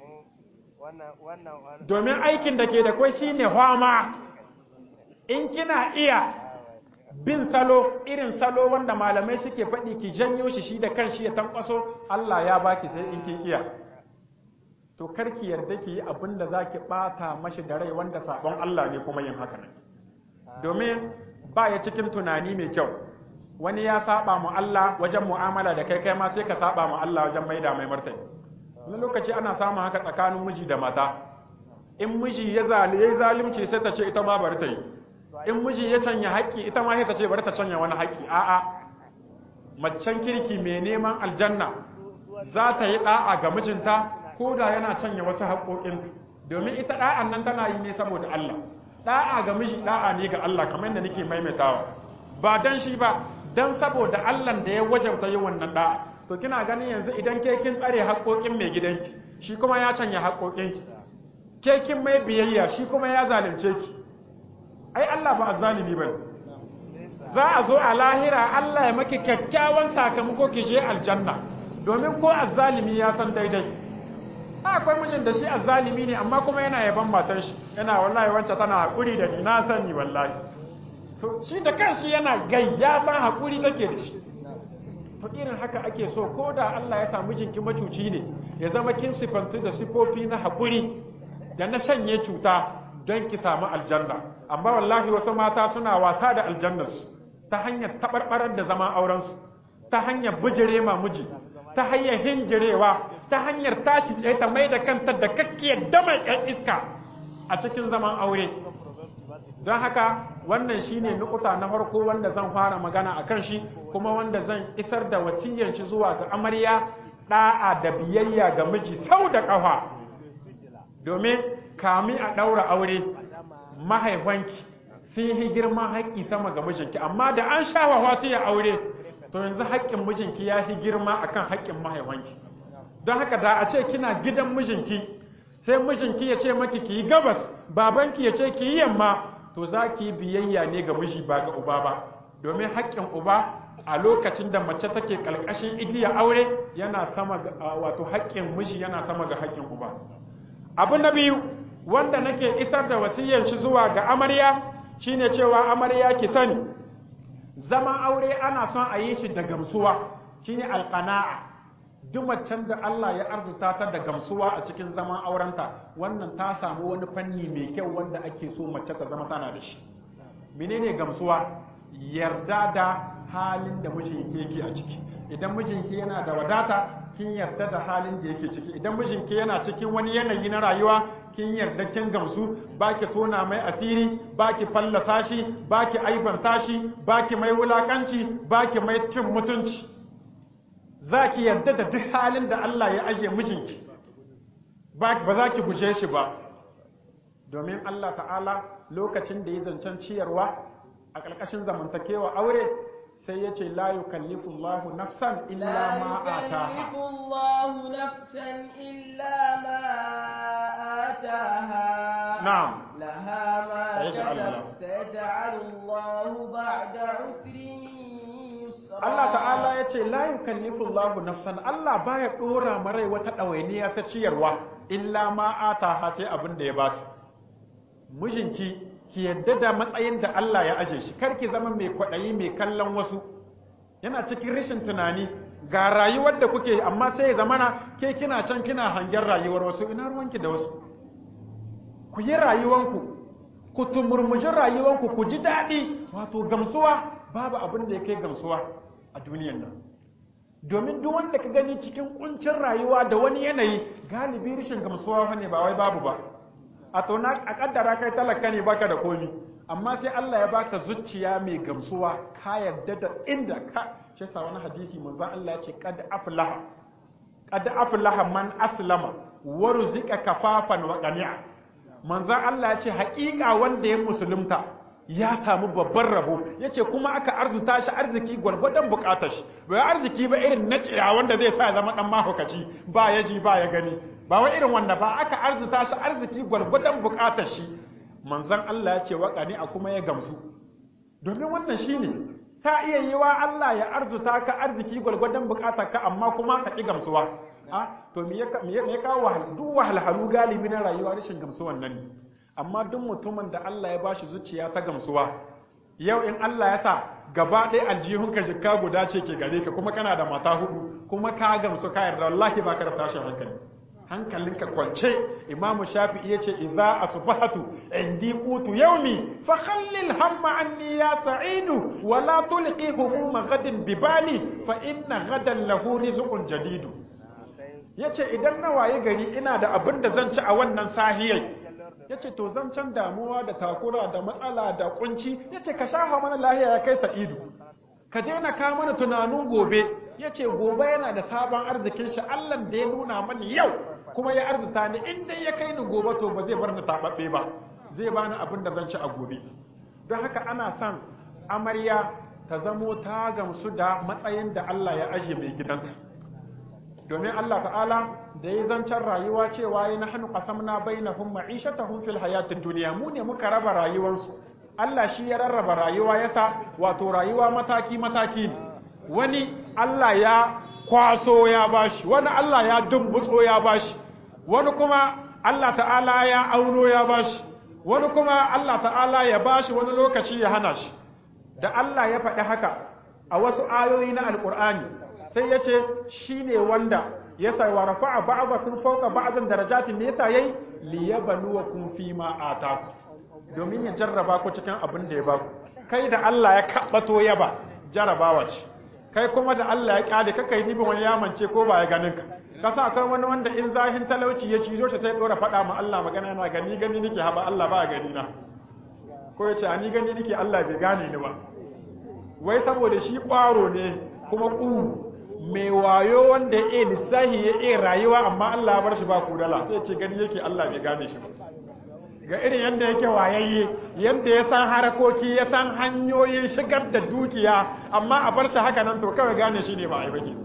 domin aikin da ke da kwai shine hwama in kina iya bin salo irin salo wanda malamai suke faɗi ki janyo shi shi da kanshi ya tankwaso Allah ya baki sai in kin iya to karki yarda ki yi abin da zaki bata mashi da rai wanda sabon Allah ne kuma yin haka nan domin ba ya cikin tunani mai kyau wani ya saba mu Allah wajen mu'amala da kai kai ma sai ka saba mu Allah wajen maida mai martani wani lokaci ana samun haka tsakanin miji da mata in miji ya zalunci sai ta ce ita ma bari ta yi in miji ya canya haƙƙi ita ma sai ta ce bari ta canya wani haƙƙi a'a macen kirki mai neman aljanna za ta yi da'a ga mijinta ko da yana canya wasu haƙoƙinta domin ita da'an nan tana yi ne saboda Allah da'a ga miji da'a ne ga Allah kamar yadda nake maimaitawa ba dan shi ba dan saboda Allah da ya wajabta yin wannan da'a to kina ganin yanzu idan ke kin tsare haƙoƙin mai gidanki shi kuma ya canya haƙoƙinki ke kin mai biyayya shi kuma ya zalunce ki ai Allah ba azzalimi bane za a zo a lahira Allah ya maki kyakkyawan sakamako ki je aljanna domin ko azzalimi ya san daidai akwai mijin da shi azzalimi ne amma kuma yana yaban matar shi yana wallahi wancan tana hakuri da ni na sani wallahi to shi da kanshi yana gai ya san hakuri take da shi to irin haka ake so ko da Allah ya samu mijinki macuci ne ya zama kin sifantu da sifofi na hakuri da na shanye cuta don ki samu aljanna amma wallahi wasu mata suna wasa da aljannarsu ta hanyar tabarbarar da zaman aurensu ta hanyar bijire ma miji ta hanyar hinjirewa ta hanyar tashi tsaye ta mai da kanta da kakkiyar damar yan iska a cikin zaman aure don haka wannan shine nukuta na farko wanda zan fara magana a kan shi kuma wanda zan isar da wasiyyar shi zuwa ga amarya da'a da biyayya ga miji sau da ƙafa domin kami a ɗaura aure mahaifanki sun yi girman haƙƙi sama ga mijinki amma da an sha wa ya aure to yanzu haƙƙin mijinki ya fi girma akan haƙƙin mahaifanki don haka da a ce kina gidan mijinki sai mijinki ya ce maki ki yi gabas babanki ya ce ki yi yamma to za ki yi biyayya ne ga miji ba ga uba ba domin haƙƙin uba a lokacin da mace take ƙalƙashin igiya aure yana sama ga wato haƙƙin miji yana sama ga haƙƙin uba abu na biyu wanda nake isar da wasiyyar shi zuwa ga amarya shine cewa amarya ki sani zaman aure ana son a yi shi da gamsuwa shine alqana'a duk macen da Allah ya arzuta ta da gamsuwa a cikin zaman aurenta wannan ta samu wani fanni mai kyau wanda ake so mace ta zama tana da shi menene gamsuwa yarda da halin da mijinki yake a ciki idan mijinki yana da wadata kin yarda da halin da yake ciki idan mijinki yana cikin wani yanayi na rayuwa kin yarda kin gamsu baki tona mai asiri baki fallasa shi baki aibanta shi baki mai wulakanci baki mai cin mutunci zaki yarda da duk halin da Allah ya aje mijinki ba za ki guje shi ba domin Allah ta'ala lokacin da ya zancen ciyarwa a ƙarƙashin zamantakewa aure sai ya ce la yukallifu Allahu nafsan illa ma ataha Allahu nafsan illa ma ataha na'am laha ma Sayaj'alu Allah. kasabat sayaj'alu Allahu ba'da usrin yusra Allah ta'ala ya ce la yukallifu Allahu nafsan Allah baya dora marai wata ɗawainiya ta ciyarwa illa ma ataha sai abin da ya baka mijinki ki yadda da matsayin da Allah ya aje shi karki zama mai kwaɗayi mai kallon wasu yana cikin rashin tunani ga rayuwar da kuke amma sai ya zamana ke kina can kina hangen rayuwar wasu ina ruwanki da wasu ku yi rayuwanku ku tumurmuji rayuwanku ku ji daɗi wato gamsuwa babu abin da ya kai gamsuwa a duniyan nan domin duk wanda ka gani cikin kuncin rayuwa da wani yanayi galibi rashin gamsuwa ne ba wai babu ba a to na a kaddara kai talaka ne baka da komi amma sai Allah ya baka zuciya mai gamsuwa ka yarda da inda ka shi sa wani hadisi manzon Allah ya ce qad aflaha qad aflaha man aslama wa ruzika kafafan wa qani'a manzan Allah ya ce haƙiƙa wanda ya musulunta ya samu babban rabo ya ce kuma aka arzuta shi arziki gwargwadon bukatar shi bai arziki ba irin na ciya wanda zai sa ya zama dan mahaukaci ba ya ji ba ya gani ba wa irin wanda ba aka arzuta shi arziki gwargwadon bukatar shi manzan Allah ya ce waƙani a kuma ya gamsu domin wannan shi ne ta iya yi wa Allah ya arzuta ka arziki gwargwadon bukatar ka amma kuma ka ƙi gamsuwa a to me ya kawo duk wahalhalu galibi na rayuwa rashin gamsuwan nan ne amma duk mutumin da Allah ya bashi zuciya ta gamsuwa yau in Allah ya sa gaba ɗaya aljihunka jikka guda ce ke gare ka kuma kana da mata hudu kuma ka gamsu ka yarda wallahi ba ka da tashin hankali hankalinka kwance imamu shafi'i yace idza asbahatu indi qutu yawmi fa khallil hamma anni ya sa'idu wa la tulqi humuma ghadin bibali fa inna ghadan lahu rizqun jadidu yace idan na waye gari ina da abin da zan ci a wannan sahiyai yace to zan can damuwa da takura da matsala da kunci yace ka shafa mana lahiya ya kai sa'idu ka daina ka mana tunanin gobe yace gobe yana da sabon arzikin shi Allah da ya nuna mani yau kuma ya arzuta ni in dai ya kai ni gobe to ba zai bar ni tababbe ba zai bani abin da zan ci a gobe don haka ana son amarya ta zamo ta gamsu da matsayin da Allah ya aje mai gidanta domin Allah ta'ala da ya zancen rayuwa cewa ya na hannu qasamna bainahum ma'ishatahum fil hayatid dunya mu ne muka raba rayuwarsu Allah shi ya rarraba rayuwa yasa wato rayuwa mataki mataki ne wani Allah ya kwaso ya bashi wani Allah ya dumbutso ya bashi wani kuma Allah ta'ala ya auno ya bashi wani kuma Allah ta'ala ya bashi wani lokaci ya hana shi da Allah ya faɗi haka a wasu ayoyi na alƙur'ani sai ya ce shi ne wanda ya sa wa rafa'a ba'dakum fawqa ba'din darajatin ne yasa yayi liyabluwakum fi ma ataku domin ya jarraba ku cikin abin da ya baku kai da Allah ya kabbato yaba jarrabawa ce kai kuma da Allah ya kyale ka kai dibin wani yamance ko ba ya ganin ka kasa akwai wani wanda in zahin talauci ya cizo shi sai dora faɗa ma Allah magana yana gani gani nake haba Allah ba gani na ko ya ce ani gani nake Allah bai gane ni ba wai saboda shi kwaro ne kuma ƙuru mai wayo wanda ya iya lissahi ya iya rayuwa amma Allah bar shi ba kudala sai ce gani yake Allah bai gane shi ba ga irin yadda yake wayayye yadda ya san harakoki ya san hanyoyin shigar da dukiya amma a bar shi haka nan to kawai gane shi ne ba a yi baki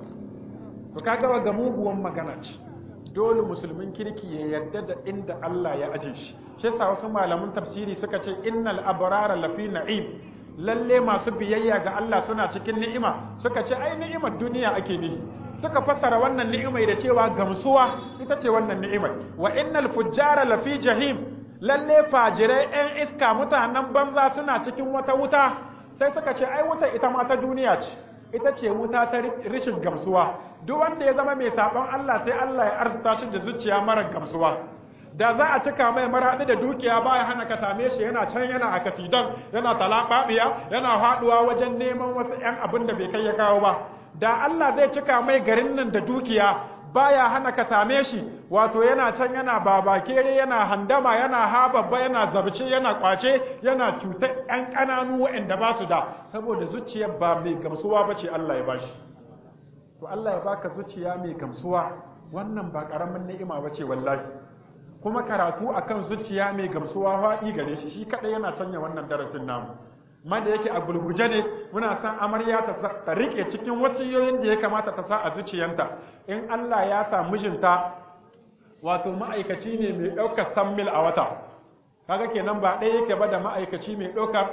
to ka gaba ga muguwan magana ce dole musulmin kirki ya yarda da inda Allah ya aje shi shi yasa wasu malaman tafsiri suka ce innal abrara lafi na'im lalle masu biyayya ga Allah suna cikin ni'ima suka ce ai ni'imar duniya ake nihi suka fassara wannan ni'imai da cewa gamsuwa ita ce wannan ni'imai wa innal fujjara lafi jahim lalle fajirai ɗan iska mutanen banza suna cikin wata wuta sai suka ce ai wuta ita ma ta duniya ce ita ce wuta ta rishin gamsuwa duk wanda ya zama mai sabon Allah sai Allah ya arzuta shi da zuciya mara gamsuwa da za a cika mai maraɗi da dukiya baya hana ka same shi yana can yana a kasidan yana talaɓaɓiya yana haɗuwa wajen neman wasu 'yan abin da bai kai ya kawo ba da Allah zai cika mai garin nan da dukiya baya hana ka same shi wato yana can yana babakere yana handama yana hababba yana zabce yana kwace yana cutar 'yan ƙananu waɗanda ba su da saboda zuciyar ba mai gamsuwa ba ce Allah ya bashi to Allah ya baka zuciya mai gamsuwa wannan ba ƙaramin ni'ima ba ce wallahi kuma karatu akan zuciya mai gamsuwa faɗi gare shi shi kaɗai yana canya wannan darasin namu ma da yake a gulguje ne muna san amarya ta riƙe cikin wasiyoyin da ya kamata ta sa a zuciyanta in Allah ya sa mijinta wato ma'aikaci ne mai ɗaukar san mil a wata kaga kenan ba ɗaya yake ba da ma'aikaci mai ɗaukar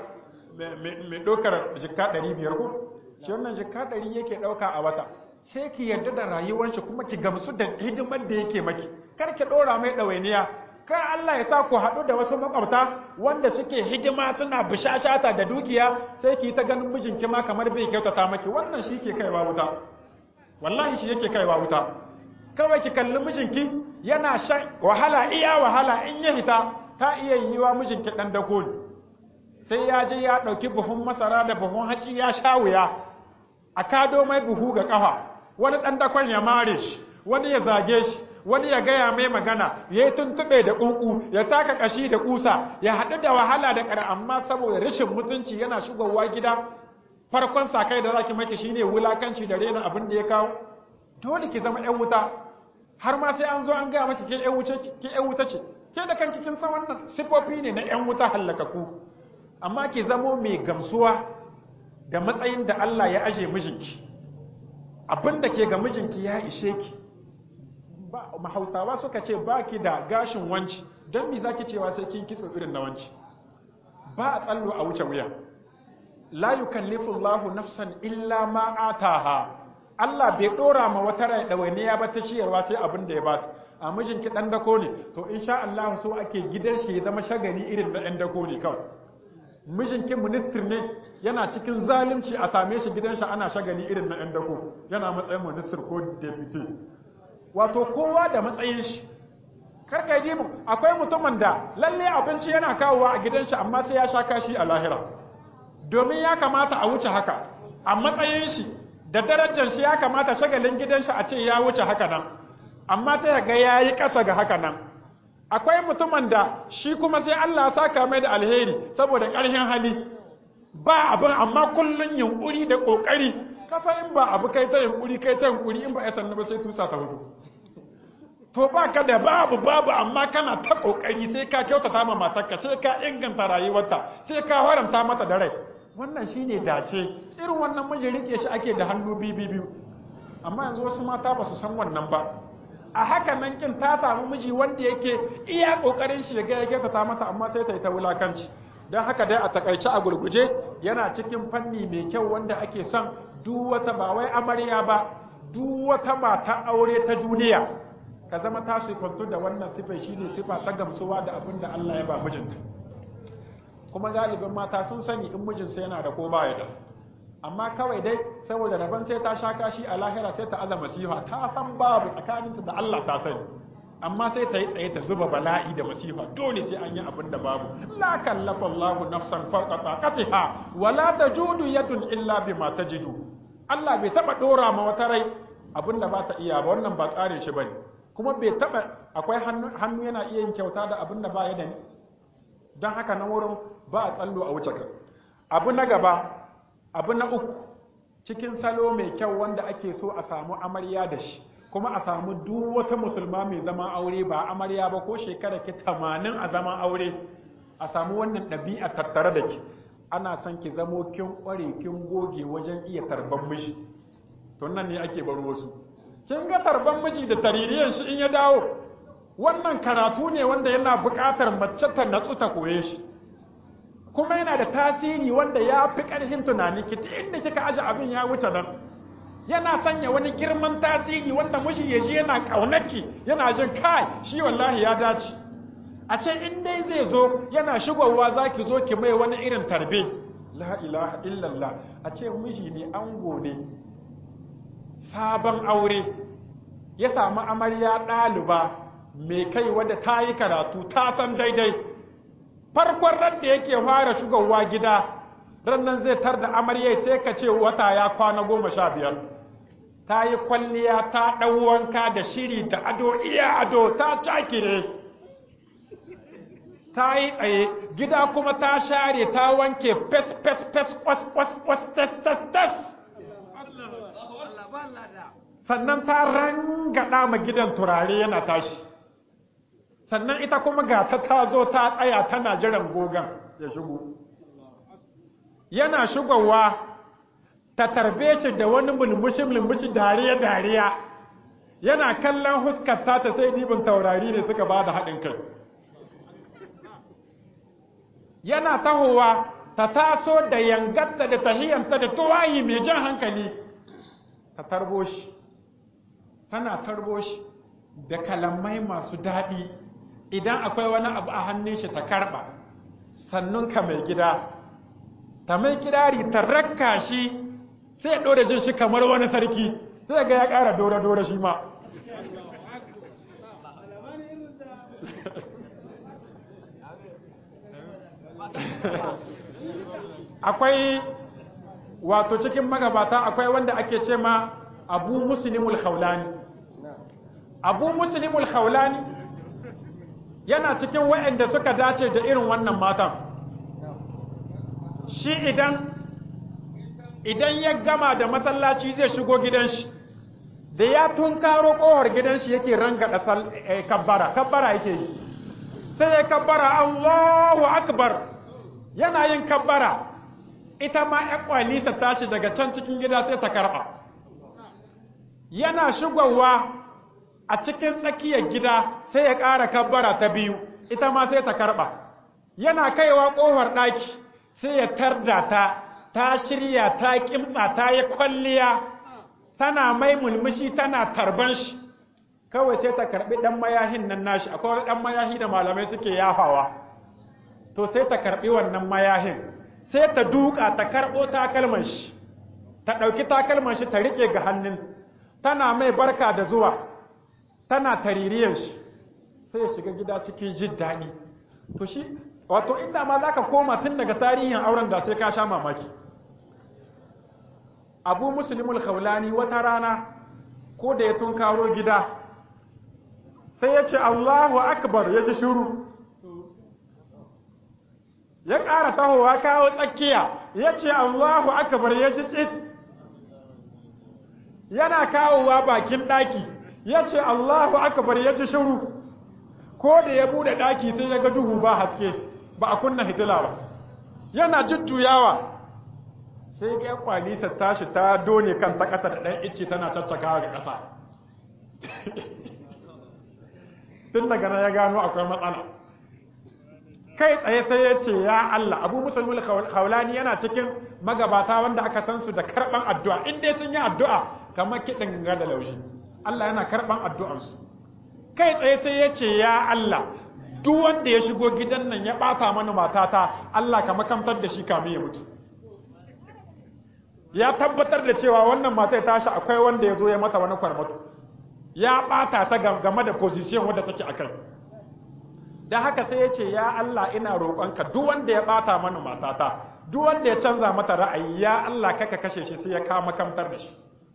mai ɗaukar jikka ɗari biyar ko shi wannan jikka ɗari yake ɗauka a wata sai ki yarda da rayuwar shi kuma ki gamsu da hidimar da yake maki kar ki ɗora mai ɗawainiya kar Allah ya sa ku haɗu da wasu makwabta wanda suke hidima suna bishashata da dukiya sai ki ta ganin mijinki ma kamar bai kyautata maki wannan shi ke kaiwa wuta wallahi shi yake kaiwa wuta kawai ki kalli mijinki yana shan wahala iya wahala in ya hita ta iya yiwa mijinki ɗan dako ne sai ya je ya ɗauki buhun masara da buhun haci ya sha wuya a kado mai buhu ga ƙafa wani ɗan dakon ya mare shi wani ya zage shi wani ya gaya mai magana ya yi tuntuɓe da ƙuƙu ya taka ƙashi da ƙusa ya haɗu da wahala da ƙara amma saboda rashin mutunci yana shigowa gida farkon sakai da zaki maki shine wulakanci da rena abin da ya kawo dole ki zama ƴan wuta har ma sai an zo an gaya maki ke ƴan wuce ke ƴan wuta ce ke da kan cikin san wannan sifofi ne na ƴan wuta hallakaku amma ki zamo mai gamsuwa da matsayin da Allah ya aje mijinki abinda ke ga mijinki ya ishe ki ba mahausawa suka ce baki da gashin wanci don me zaki cewa sai kin kitso irin na wanci ba a tsallo a wuce wuya la yukallifu Allahu nafsan illa ma ataha Allah bai dora ma wata rai dawainiya ba ta ciyarwa sai abin da ya ba a mijinki dan dako ne to insha Allah so ake gidan shi ya zama shagari irin na dan dako ne kawai mijinki minister ne yana cikin zalunci a same shi gidan shi ana shagali irin na dan dako yana matsayin minister ko deputy wato kowa da matsayin shi karka yi dimu akwai mutumin da lalle abinci yana kawowa a gidan shi amma sai ya sha kashi a lahira domin ya kamata a wuce haka a matsayin shi da darajar shi ya kamata shagalin gidan shi a ce ya wuce haka nan amma sai ga ya yi ƙasa ga haka nan akwai mutumin da shi kuma sai Allah ya saka mai da alheri saboda ƙarfin hali ba abin amma kullun yunkuri da ƙoƙari kasa in ba abu kai ta yunkuri kai ta yunkuri in ba ya sannu ba sai tusa ta hudu to ba ka da babu babu amma kana ta ƙoƙari sai ka kyautata ma matarka sai ka inganta rayuwarta sai ka haramta mata da rai wannan shine dace irin wannan miji rike shi ake da hannu biyu biyu amma yanzu wasu mata ba su san wannan ba a haka nan kin ta samu miji wanda yake iya kokarin shi ga yake ta mata amma sai ta yi ta wulakanci don haka dai a takaice a gurguje yana cikin fanni mai kyau wanda ake son duk wata ba wai amarya ba duk wata mata aure ta duniya ka zama ta kwanto da wannan sifa shine sifa ta gamsuwa da abin da Allah ya ba mijinta kuma galibin mata sun sani in mijinsa yana da ko baya da amma kawai dai saboda rabon sai ta sha kashi a lahira sai ta aza masifa ta san babu tsakaninta da Allah ta sani amma sai ta yi tsaye ta zuba bala'i da masifa dole sai an yi abin da babu la kallafa Allahu nafsan fawqa taqatiha wa la tajudu yadun illa bima tajidu Allah bai taba dora ma wata rai abin da ba ta iya ba wannan ba tsarin shi bane kuma bai taba akwai hannu yana iya yin kyauta da abin da ba ya da ni don haka nan wurin ba a tsallo a wuce ka abu na gaba abu na uku cikin salo mai kyau wanda ake so a samu amarya da shi kuma a samu duk wata musulma mai zama aure ba amarya ba ko shekara ki tamanin a zama aure a samu wannan ɗabi'a tattare da ki ana son ki zamo kin ƙware kin goge wajen iya tarban miji to nan ne ake bar wasu kin ga tarban miji da taririyan shi in ya dawo wannan karatu ne wanda yana buƙatar mace ta natsu ta koye shi kuma yana da tasiri wanda ya fi ƙarfin tunani ki ta inda kika aje abin ya wuce nan yana sanya wani girman tasiri wanda mushi ya ji yana ƙaunarki yana jin kai shi wallahi ya dace a ce in dai zai zo yana shigowa za ki zo ki mai wani irin tarbe la ilaha illallah a ce miji ne ango ne sabon aure ya samu amarya ɗaliba mai kai wadda ta yi karatu ta san daidai farkon ran da yake fara shugowa gida rannan zai tar da amarya sai ka ce wata ya kwana goma sha biyar ta yi kwalliya ta ɗan wanka da shiri da ado iya ado ta cakire ta yi tsaye gida kuma ta share ta wanke fes fes fes kwas kwas kwas tes tes tes sannan ta rangada ma gidan turare yana tashi sannan ita kuma ga ta ta zo ta tsaya tana jiran gogan ya shigo yana shigowa ta tarbe shi da wani mulmushi mulmushi dariya dariya yana kallon huskar ta ta sai dibin taurari ne suka ba da haɗin kai yana tahowa ta taso da yangatta da tahiyanta da tuwayi mai jan hankali ta tarbo shi tana tarbo shi da kalamai masu daɗi idan akwai wani abu a hannun shi ta karɓa sannun ka mai gida ta mai kirari ta rakka shi sai ya ɗora jin shi kamar wani sarki sai ga ya ƙara dora-dora shi ma akwai wato cikin magabata akwai wanda ake ce ma abu muslimul khawlani abu muslimul khawlani yana cikin waɗanda suka dace da irin wannan matan shi idan idan ya gama da masallaci zai shigo gidan shi da ya tunkaro kohar gidan shi yake rangada kabbara kabbara yake yi sai ya kabbara Allahu akbar yana yin kabbara ita ma ya kwalisa tashi daga can cikin gida sai ta karɓa yana shigowa a cikin tsakiyar gida sai ya ƙara kabbara ta biyu ita ma sai ta karɓa yana kaiwa ƙofar ɗaki sai ya tarda ta ta shirya ta kimtsa ta yi kwalliya tana mai mulmushi tana tarban shi kawai sai ta karɓi ɗan mayahin nan nashi akwai wani ɗan mayahi da malamai suke yafawa to sai ta karɓi wannan mayahin sai ta duka ta karɓo takalman shi ta ɗauki takalman shi ta riƙe ga hannun tana mai barka da zuwa tana taririyar shi sai ya shiga gida cikin jin daɗi to shi wato inda ma za ka koma tun daga tarihin auren da sai ka sha mamaki abu musulmul khawlani wata rana ko da ya tunkaro gida sai ya ce allahu akbar ya ji shuru ya ƙara tahowa kawo tsakiya ya ce allahu akbar ya ji tsit yana kawowa bakin ɗaki ya ce allahu akbar ya ji shuru ko da ya bude ɗaki sai ya ga duhu ba haske ba a kunna hitila ba yana jujjuyawa sai ga kwalisa tashi ta done kan ta ƙasa da ɗan icce tana caccakawa ga ƙasa tun daga nan ya gano akwai matsala kai tsaye sai ya ce ya Allah abu musulmul haulani yana cikin magabata wanda aka san su da karɓan addu'a in dai sun yi addu'a kamar kiɗin ganga da laushi Allah yana karɓan addu'ansu kai tsaye sai ya ce ya Allah duk wanda ya shigo gidan nan ya ɓata mana matata Allah ka makamtar da shi kamin ya mutu ya tabbatar da cewa wannan matai tashi akwai wanda ya zo ya mata wani kwarmatu ya ɓata ta game da position wadda take a kai da haka sai ya ce ya Allah ina roƙonka duk wanda ya ɓata mana matata duk wanda ya canza mata ra'ayi ya Allah kaka kashe shi sai ya kama kamtar da shi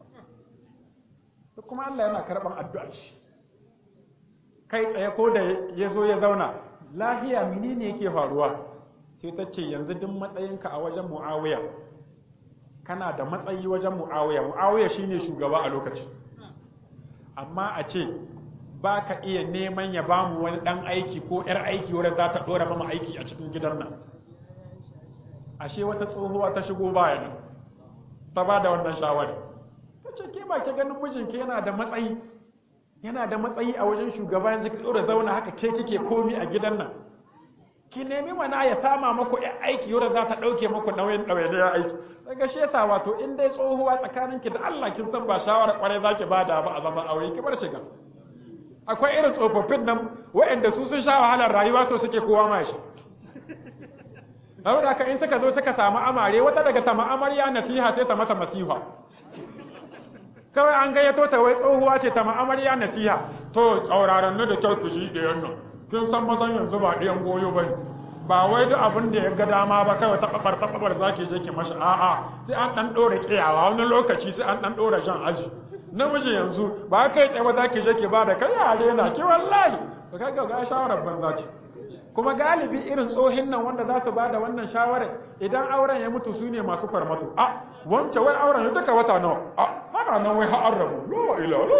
kuma Allah yana karɓan addu'ar shi kai tsaye ko da ya zo ya zauna lahiya menene yake faruwa sai ta ce yanzu duk matsayinka a wajen mu'awiya kana da matsayi wajen mu'awiya mu'awiya shine shugaba a lokaci amma a ce ba ka iya neman ya ba mu wani ɗan aiki ko ‘yar aiki wadda za ta ɗora mama aiki a cikin gidan nan ashe wata tsohuwa ta shigo bayan ta ba da wannan shawari ta ce ke ba ke ganin mijinki yana da matsayi yana da matsayi a wajen shugaba yanzu ki ɗora zauna haka ke kike komi a gidan nan ki nemi mana ya sama maku ‘yan aiki wadda za ta ɗauke maku nauyin ɗauye ya aiki daga shi yasa wato in dai tsohuwa tsakaninki da Allah kin san ba shawara kwarai zaki bada ba a zaman aure ki bar shiga akwai irin tsofaffin nan waɗanda su sun sha wahalar rayuwa so suke kowa ma shi saboda in suka zo suka samu amare wata daga ta ma'amarya nasiha sai ta mata masiha kawai an gayyato ta wai tsohuwa ce ta ma'amarya nasiha to tsauraran da kyau ku shi ɗayan nan kin san mazan yanzu ba ɗayan goyo ba ba wai duk abin da ya ga dama ba kawai ta kabar ta kabar zaki je ki mashi a'a sai an dan dore kiyawa wani lokaci sai an dan dore jan aji namiji yanzu ba kai tsaye ba zaki je ki ba da kai yare na ki wallahi to kaga ga shawarar banza ce kuma galibi irin tsohin nan wanda za su ba da wannan shawarar idan auren ya mutu su ne masu farmato a wance wai auren ya duka wata nawa a hana nan wai har rabu la ilaha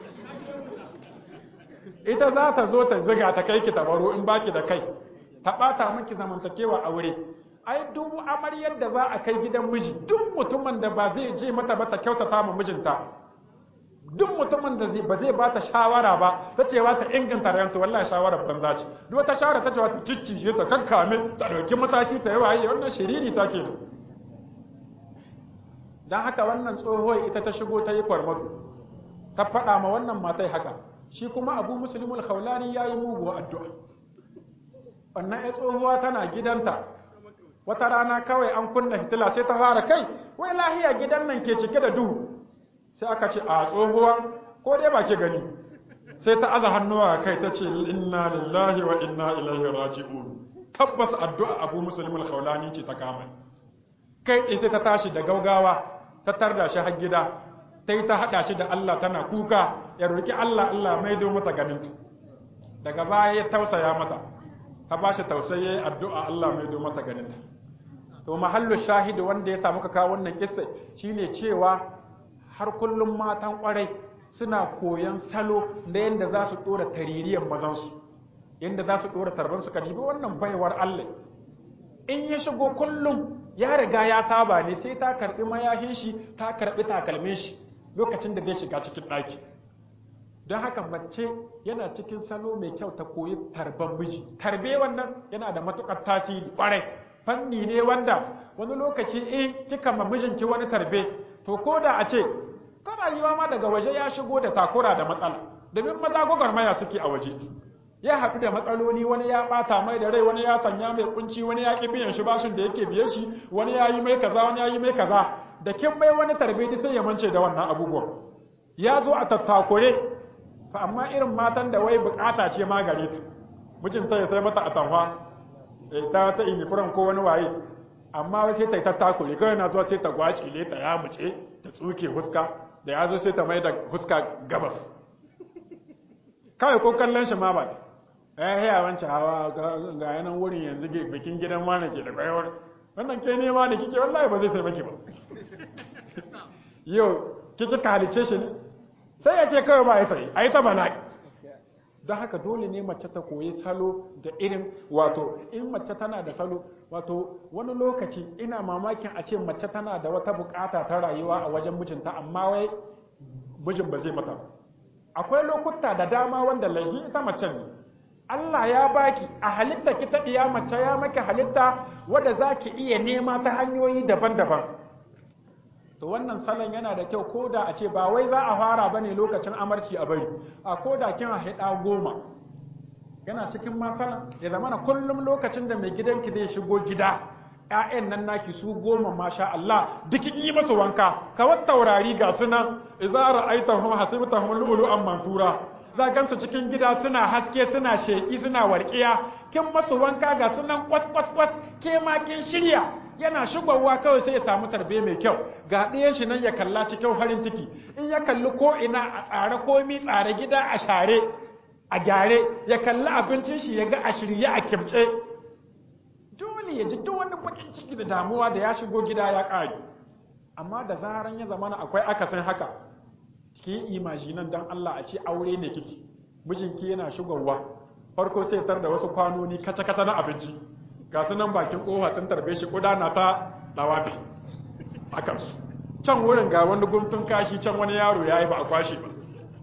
ita za ta zo ta ziga ta kai ki tabaro in baki da kai ta ɓata miki zamantakewa aure ai duk amaryar da za a kai gidan miji duk mutumin da ba zai je mata ba ta kyautata ma mijinta duk mutumin da ba zai ba ta shawara ba ta ce wa ta inganta rayuwarta wallahi shawarar banza ce duk wata shawara ta ce wa ta ciccije ta kankame ta dauki mataki ta yi waye wannan shiriri ta ke dan haka wannan tsohuwar ita ta shigo ta yi kwarmatu ta faɗa ma wannan matai haka shi kuma abu muslimul khawlani yayi muguwa addu'a wannan ya tsohuwa tana gidanta wata rana kawai an kunna hitila sai ta fara kai wai lahiya gidan nan ke cike da duhu sai aka ce a tsohuwa ko dai ba ke gani sai ta aza hannuwa kai ta ce inna lillahi wa inna ilaihi raji'un tabbas addu'a abu musulmul khawlani ce ta kama kai tsaye sai ta tashi da gaugawa ta tarda shi har gida ta yi ta haɗa shi da Allah tana kuka ya roki Allah Allah maido mata ganin daga baya ya tausaya mata ta ba shi tausayi addu'a Allah mai do mata ganinta. To, mahallu shahidu wanda ya samu ka kawo wannan kissa shine cewa har kullum matan kwarai suna koyon salo da yadda za su ɗora taririyar mazansu. inda za su ɗora tarban su karibi wannan baiwar Allah in ya shigo kullum ya riga ya saba ne sai ta karɓi mayahin shi ta karɓi takalmin shi lokacin da zai shiga cikin ɗaki don haka mace yana cikin salo mai kyau ta koyi tarban miji tarbe wannan yana da matukar tasiri kwarai fanni ne wanda wani lokaci in kika ma mijinki wani tarbe to ko da a ce tana yiwa ma daga waje ya shigo da takura da matsala domin maza gwagwarmaya suke a waje ya haɗu da matsaloli wani ya ɓata mai da rai wani ya sanya mai kunci wani ya ƙi biyan shi bashin da yake biye shi wani ya yi mai kaza wani ya yi mai kaza da kin mai wani tarbe sai ya mance da wannan abubuwan ya zo a tattakure fa amma irin matan da wai bukata ce ma gare ta mijinta ya sai mata atamfa ta ta uniform ko wani waye amma wai sai ta yi tattakure kawai na zuwa sai ta gwacile ta ya muce ta tsuke huska da ya zo sai ta mai da huska gabas kawai ko kallon shi ma ba eh ya wancan hawa ga yanan wurin yanzu bikin gidan wani ke da kwayawar wannan ke nema da kike wallahi ba zai sai maki ba yau kike ka halice shi ne sai ya ce kawai ba ya sai a yi ta bala'i don haka dole ne mace ta koyi salo da irin wato in mace tana da salo wato wani lokaci ina mamakin a ce mace tana da wata bukata ta rayuwa a wajen mijinta amma wai mijin ba zai mata akwai lokuta da dama wanda laifi ita mace ne Allah ya baki a halitta ki ta iya mace ya maki halitta wadda za ki iya nema ta hanyoyi daban-daban to wannan salon yana da kyau ko da a ce ba wai za a fara ba ne lokacin amarci a bari a ko da kin haɗa goma yana cikin masana ya zama na kullum lokacin da mai gidanki zai shigo gida ‘ya'yan nan naki su goma masha Allah dukin yi masu wanka kawar taurari ga suna izara aita hum hasibta hum lu'lu'an mansura za gansu cikin gida suna haske suna sheki suna warkiya kin masu wanka ga sunan kwas kwas kwas ke ma kin shirya yana shigowa kawai sai ya samu tarbe mai kyau ga ɗayan shi nan ya kalla cikin farin ciki in ya kalli ko ina a tsare komi tsare gida a share a gyare ya kalli abincin shi ya ga a shirye a kimce dole ya ji duk wani bakin ciki da damuwa da ya shigo gida ya ƙare amma da zaran ya zamana akwai akasin haka ki yi imajinan dan Allah a ce aure ne kike mijinki yana shigowa farko sai tar da wasu kwanoni kaca-kaca na abinci ga su nan bakin kofa sun tarbe shi na ta dawafi a kansu can wurin ga wani guntun kashi can wani yaro ya yi ba a kwashe ba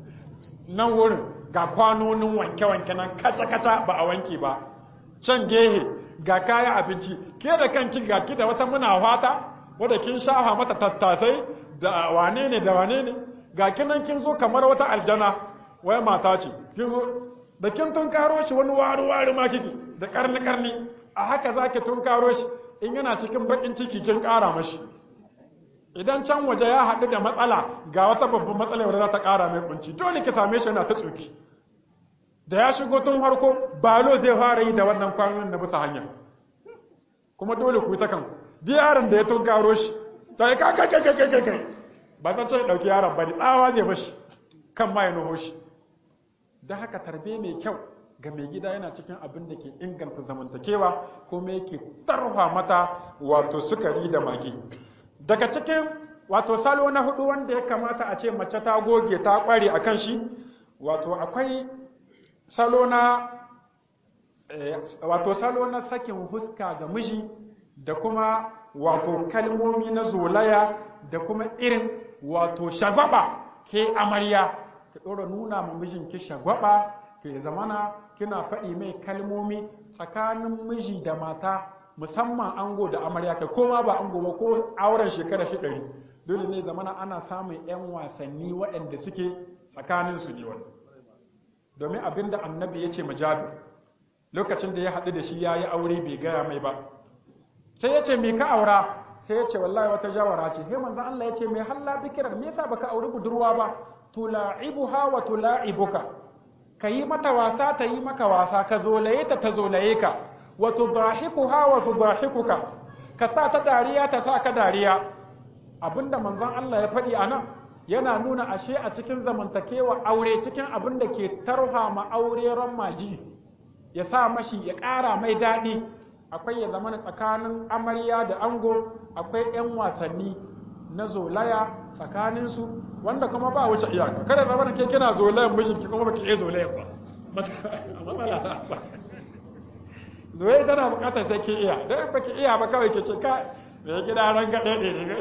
nan wurin ga kwanonin wanke-wanke nan kaca-kaca ba a wanke ba can gehe ga kaya abinci ke da kanki ga ki da wata muna fata wadda kin shafa mata tattasai da wane ne da wane ne ga kinan kin zo kamar wata aljana wai mata ce kin zo da kin tun karo shi wani wari wari ma kike da karni karni a haka zaki tun karo shi in yana cikin bakin ciki kin kara mashi idan can waje ya haɗu da matsala ga wata babban matsala wadda za ta kara mai kunci dole ki same shi yana ta tsoki da ya shigo tun harko balo zai fara yi da wannan kwanon na bisa hanya kuma dole ku yi ta kanku duk yaron da ya tun karo shi ta yi kakakakakakai ba zan ce ɗauki yaron ba ne tsawa zai bashi kan ma ya nuho shi da haka tarbe mai kyau ga mai gida yana cikin abin da ke inganta zamantakewa kuma yake tarfa mata wato sukari da magi daga cikin wato salo na hudu wanda ya kamata a ce mace ta goge ta kware a kan shi wato akwai salo na wato salo na sakin huska ga miji da kuma wato kalmomi na zolaya da kuma irin wato shagwaba ke amarya ki ɗora nuna ma mijinki shagwaba ke zamana kina faɗi mai kalmomi tsakanin miji da mata musamman ango da amarya kai koma ba ango ba ko auren shekara shi ɗari dole ne zamana ana samun 'yan wasanni waɗanda suke tsakanin su ne wani domin abin da annabi ya ce majabi lokacin da ya haɗu da shi ya yi aure bai gaya mai ba sai ya ce me ka aura sai ya ce wallahi wata jawara ce he manzon Allah ya ce me halla bikirar me yasa baka auri budurwa ba tula'ibuha wa tula'ibuka kayi mata wasa ta yi maka wasa ka zolaye ta ta zolaye ka wa tudahikuha wa tudahikuka ka sa ta dariya ta sa ka dariya abinda manzon Allah ya faɗi anan yana nuna ashe a cikin zamantakewa aure cikin abin da ke tarha ma aure ran maji ya sa mashi ya ƙara mai daɗi akwai ya zama tsakanin amarya da ango akwai 'yan wasanni na zolaya tsakaninsu wanda kuma ba wuce iyaka kada zama ke kina zolayan mijinki kuma baki iya zolayan ba matsala ta sa zoye tana bukatar sai ke iya don ba ki iya ba kawai ke ce ka da gida ran gaɗe ɗe ne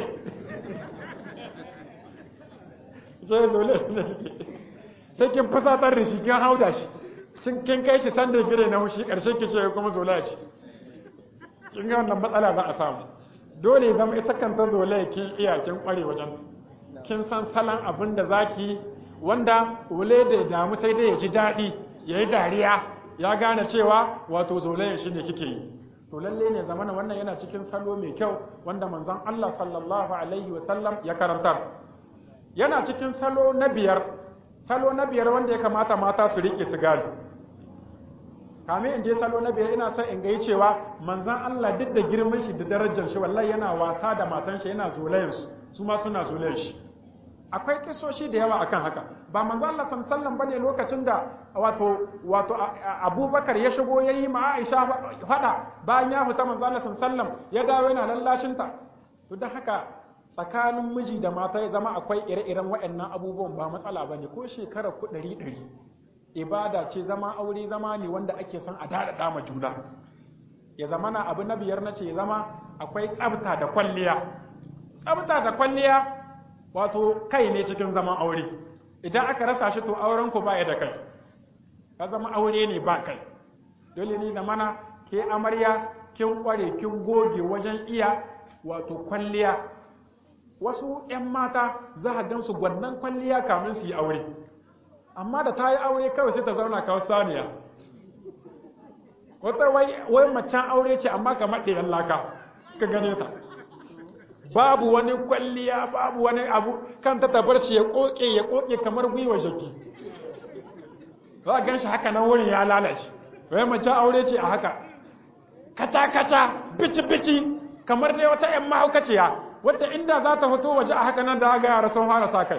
sai zole ne sai kin fusatar da shi kin hauda shi kin kai shi sanda gire na hushi ƙarshe ki ce kuma zola ce kin ga wannan matsala za a samu dole ya zama ita kanta zola kin iya kin kware wajen kin san salon abin da zaki wanda wule da damu sai dai ya ji daɗi ya yi dariya ya gane cewa wato zolayen shi ne kike yi to lalle ne zamana wannan yana cikin salo mai kyau wanda manzon Allah sallallahu alaihi wasallam ya karantar yana cikin salo na biyar salo na biyar wanda ya kamata mata su rike su gane kame in je salo na biyar ina son in gai cewa manzon Allah duk da girman shi da darajar shi wallahi yana wasa da matan shi yana zolayen su su ma suna zolayen shi akwai kisoshi da yawa akan haka ba manzo Allah sallallahu bane lokacin da wato wato Abubakar ya shigo yayi ma Aisha fada bayan ya fita manzo Allah sallallahu ya dawo yana lallashin ta to dan haka tsakanin miji da mata ya zama akwai ire-iren waɗannan abubuwan ba matsala bane ko shekara ku ɗari ɗari ibada ce zama aure zama ne wanda ake son a dada ma juna ya zama na abu na biyar na ce ya zama akwai tsabta da kwalliya tsabta da kwalliya wato kai ne cikin zaman aure idan aka rasa shi to auren ku ba ya da kai ka zama aure ne ba kai dole ne da mana ke amarya kin kware kin goge wajen iya wato kwalliya wasu 'yan mata za a gan su gwannan kwalliya kamin su yi aure amma da ta yi aure kawai sai ta zauna kawo saniya wata wai macen aure ce amma kamar ɗayan laka ka gane ta babu wani kwalliya babu wani abu kan ta tabar shi ya koke ya koke kamar gwiwa jaki za a gan shi haka nan wurin ya lalace wai mace aure ce a haka kaca-kaca bici-bici kamar dai wata 'yan mahaukaciya wadda inda za ta fito waje a haka nan da aga yara sun fara sa kai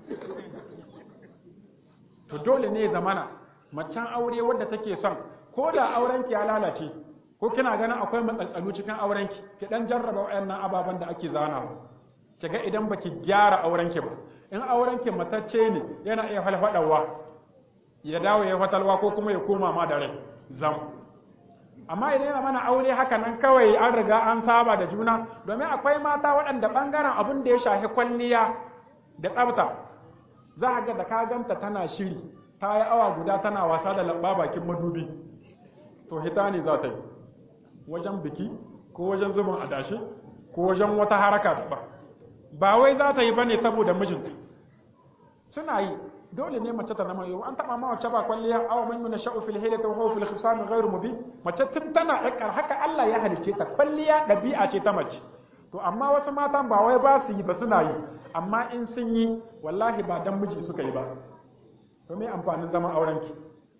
to dole ne zamana macen aure wadda take son ko da aurenki ya lalace ko kina ganin akwai matsaltsalu cikin aurenki ki dan jarraba wayannan ababen da ake zanawa kiga idan baki gyara aurenki ba in aurenki matacce ne yana iya falfadawa ya dawo ya fatalwa ko kuma ya koma ma da rai zam amma idan yana mana aure haka nan kawai an riga an saba da juna domin akwai mata waɗanda ɓangaren abin da ya shafi kwalliya da tsafta za a ga da ka ganta tana shiri ta yi awa guda tana wasa da lamba bakin madubi to hita ne za ta yi wajen biki ko wajen zubin adashi ko wajen wata haraka da ba ba wai za ta yi ba ne saboda mijinta suna yi dole ne mace ta nama yau an taba ma wacce ba kwalliya awa man yuna sha'u fil hilati wa huwa fil khisam ghairu mubin mace tun tana dakar haka Allah ya halice ta kwalliya dabi'a ce ta mace to amma wasu matan ba wai ba su yi ba suna yi amma in sun yi wallahi ba dan miji suka yi ba to me amfanin zaman auren ki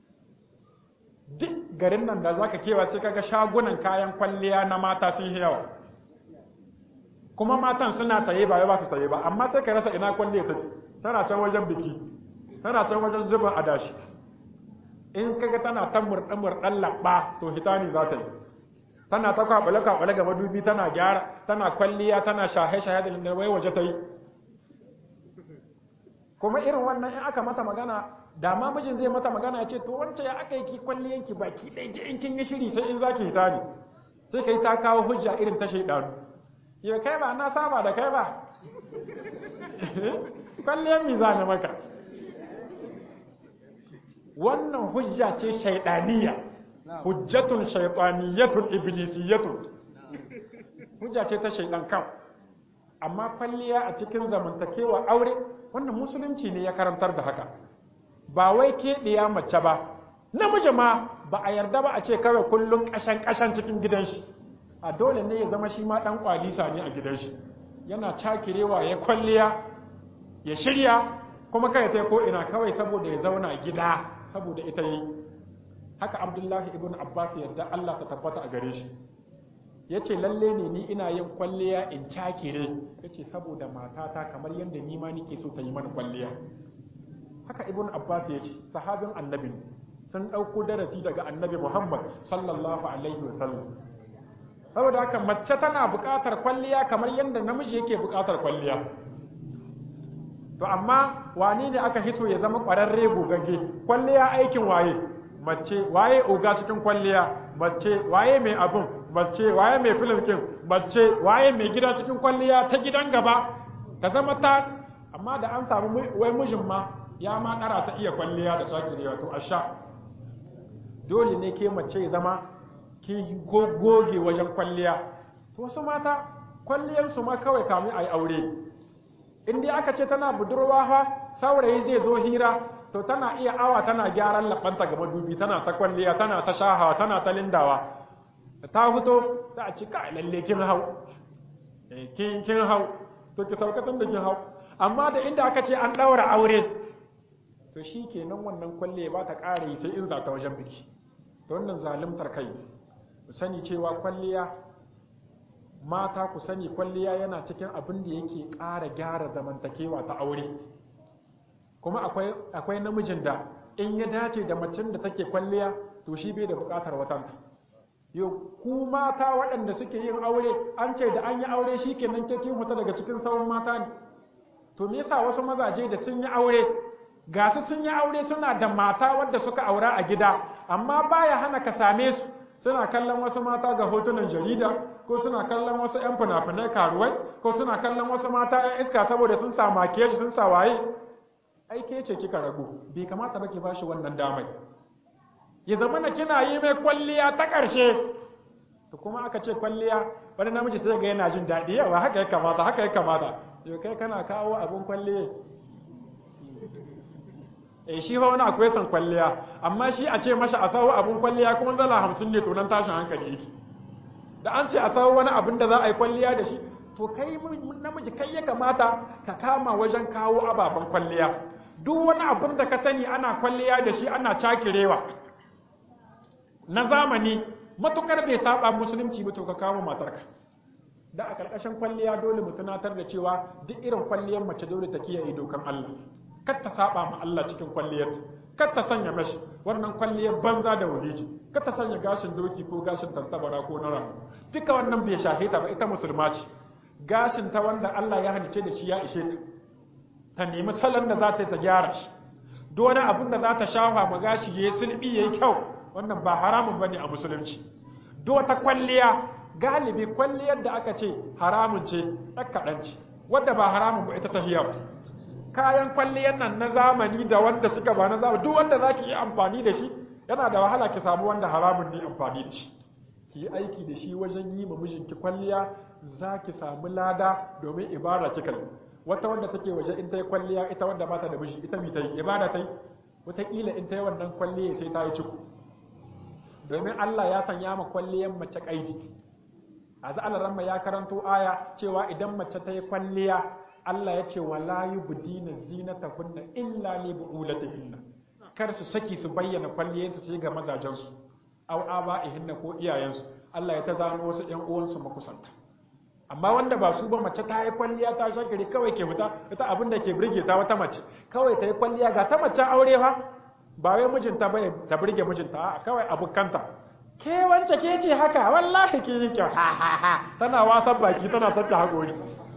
duk garin nan da zaka kewa sai kaga shagunan kayan kwalliya na mata sun yi yawa kuma matan suna saye ba ba su saye ba amma sai ka rasa ina kwalliya take tana can wajen biki tana can wajen zubin adashi in kaga tana ta murɗe murɗen labba to hitani za ta yi tana ta kwaɓale kwaɓale ga madubi tana gyara tana kwalliya tana shahe shahe da lindar wai waje ta yi kuma irin wannan in aka mata magana da ma mijin zai mata magana ya ce to wancan ya aka yi ki kwalliyanki baki ɗaya ki in kin yi shiri sai in zaki hitani sai kai ta kawo hujja irin ta shaidanu yau kai ba na saba da kai ba kwalliyar mi za maka wannan hujja ce shaidaniya hujjatun shaitaniyatun iblisiyatun hujja ce ta shaidan kan amma kwalliya a cikin zamantakewa aure wannan musulunci ne ya karantar da haka ba wai keɗiya mace ba namiji ma ba a yarda ba a ce kawai kullum ƙashan ƙashan cikin gidan shi a dole ne ya zama shi ma ɗan kwalisa ne a gidan shi yana cakirewa ya kwalliya ya shirya kuma kai ta ko ina kawai saboda ya zauna gida saboda ita yi haka abdullahi ibn abbas yadda allah ta tabbata a gare shi ya ce lalle ne ni ina yin kwalliya in cakire ya ce saboda matata kamar yadda ni ma nike so ta yi mana kwalliya haka ibn abbas ya ce sahabin annabi sun ɗauko darasi daga annabi muhammad sallallahu alaihi wasallam saboda haka mace tana buƙatar kwalliya kamar yadda namiji yake buƙatar kwalliya to amma wani ne aka hito ya zama ƙwararre gogagge kwalliya aikin waye mace waye oga cikin kwalliya mace waye mai abun mace waye mai filmkin mace waye mai gida cikin kwalliya ta gidan gaba ta zama ta amma da an samu wai mijin ma ya ma ɗara ta iya kwalliya da shakirewa to a sha dole ne ke mace zama ki goge wajen kwalliya to wasu mata kwalliyarsu ma kawai kamun a yi aure in dai aka ce tana budurwa fa saurayi zai zo hira to tana iya awa tana gyaran labanta ga madubi tana ta kwalliya tana ta shahawa tana ta lindawa ta fito za a ci ka lalle kin hau kin kin hau to ki saukatan da kin hau amma da inda aka ce an daura aure to shi kenan wannan kwalliya ba ta ƙara yi sai in za ta wajen biki to wannan zalimtar kai ku sani cewa kwalliya mata ku sani kwalliya yana cikin abin da yake ƙara gyara zamantakewa ta aure kuma akwai akwai namijin da in ya dace da macen da take kwalliya to shi bai da buƙatar watan yau ku mata waɗanda suke yin aure an ce da an yi aure shi kenan ke kin fita daga cikin sauran mata ne to me yasa wasu mazaje da sun yi aure ga su sun yi aure suna da mata wadda suka aura a gida amma baya hana ka same su suna kallon wasu mata ga hotunan jarida ko suna kallon wasu 'yan fina-finai karuwai ko suna kallon wasu mata 'yan iska saboda sun sa makiyaji sun sa waye aike ce kika ragu bai kamata ba ki bashi wannan damai ya zama na kina yi mai kwalliya ta ƙarshe to kuma aka ce kwalliya wani namiji sai ga yana jin daɗi yawa haka ya kamata haka ya kamata yau kai kana kawo abin kwalliya eh shi fa wani akwai san kwalliya amma shi a ce masa a sawo abin kwalliya kuma zala hamsin ne to nan tashin hankali yake da an ce a sawo wani abin da za a yi kwalliya da shi to kai namiji kai ya kamata ka kama wajen kawo ababen kwalliya duk wani abin da ka sani ana kwalliya da shi ana cakirewa na zamani matukar bai saba musulunci ba to ka kawo matarka da a karkashin kwalliya dole mu tunatar da cewa duk irin kwalliyar mace dole ta kiyaye dokan Allah kar ta saba ma Allah cikin kwalliyar kar ta sanya mashi wannan kwalliyar banza da wuliji kar ta sanya gashin doki ko gashin tantabara ko na ramu duka wannan bai shafe ta ba ita musulma ce gashin ta wanda Allah ya halice da shi ya ishe ta ta nemi salon da za ta yi ta gyara shi duk wani abin da za ta shafa ma gashi ya yi sulbi ya yi kyau wannan ba haramun bane a musulunci duk wata kwalliya galibi kwalliyar da aka ce haramun ce ɗan kaɗan ce wadda ba haramun ba ita ta hiyar kayan kwalliyar nan na zamani da wanda suka ba na zamani duk wanda za ki yi amfani da shi yana da wahala ki samu wanda haramun ne amfani da shi ki yi aiki da shi wajen yi ma mijinki kwalliya za ki samu lada domin ibada kika yi wata wanda take waje in ta yi kwalliya ita wanda ba ta da miji ita mi ta yi ibada ta yi wataƙila in ta yi wannan kwalliya sai ta yi ciku domin Allah ya sanya ma kwalliyar mace ƙaidi a za'alar ya karanto aya cewa idan mace ta yi kwalliya Allah ya ce wala yubdina zinatahunna illa li bu'ulatihinna kar su saki su bayyana kwalliyarsu sai ga mazajensu aw aba'ihinna ko iyayensu Allah ya ta zano wasu ƴan uwansu makusanta amma wanda ba su ba mace ta yi kwalliya ta shakari kawai ke fita ita abin da ke burge ta wata mace kawai ta yi kwalliya ga ta mace aure fa ba wai mijinta bane ta burge mijinta a kawai abukanta ke wance ke ce haka wallahi ke yi kyau ha ha ha tana wasan baki tana tatta haƙori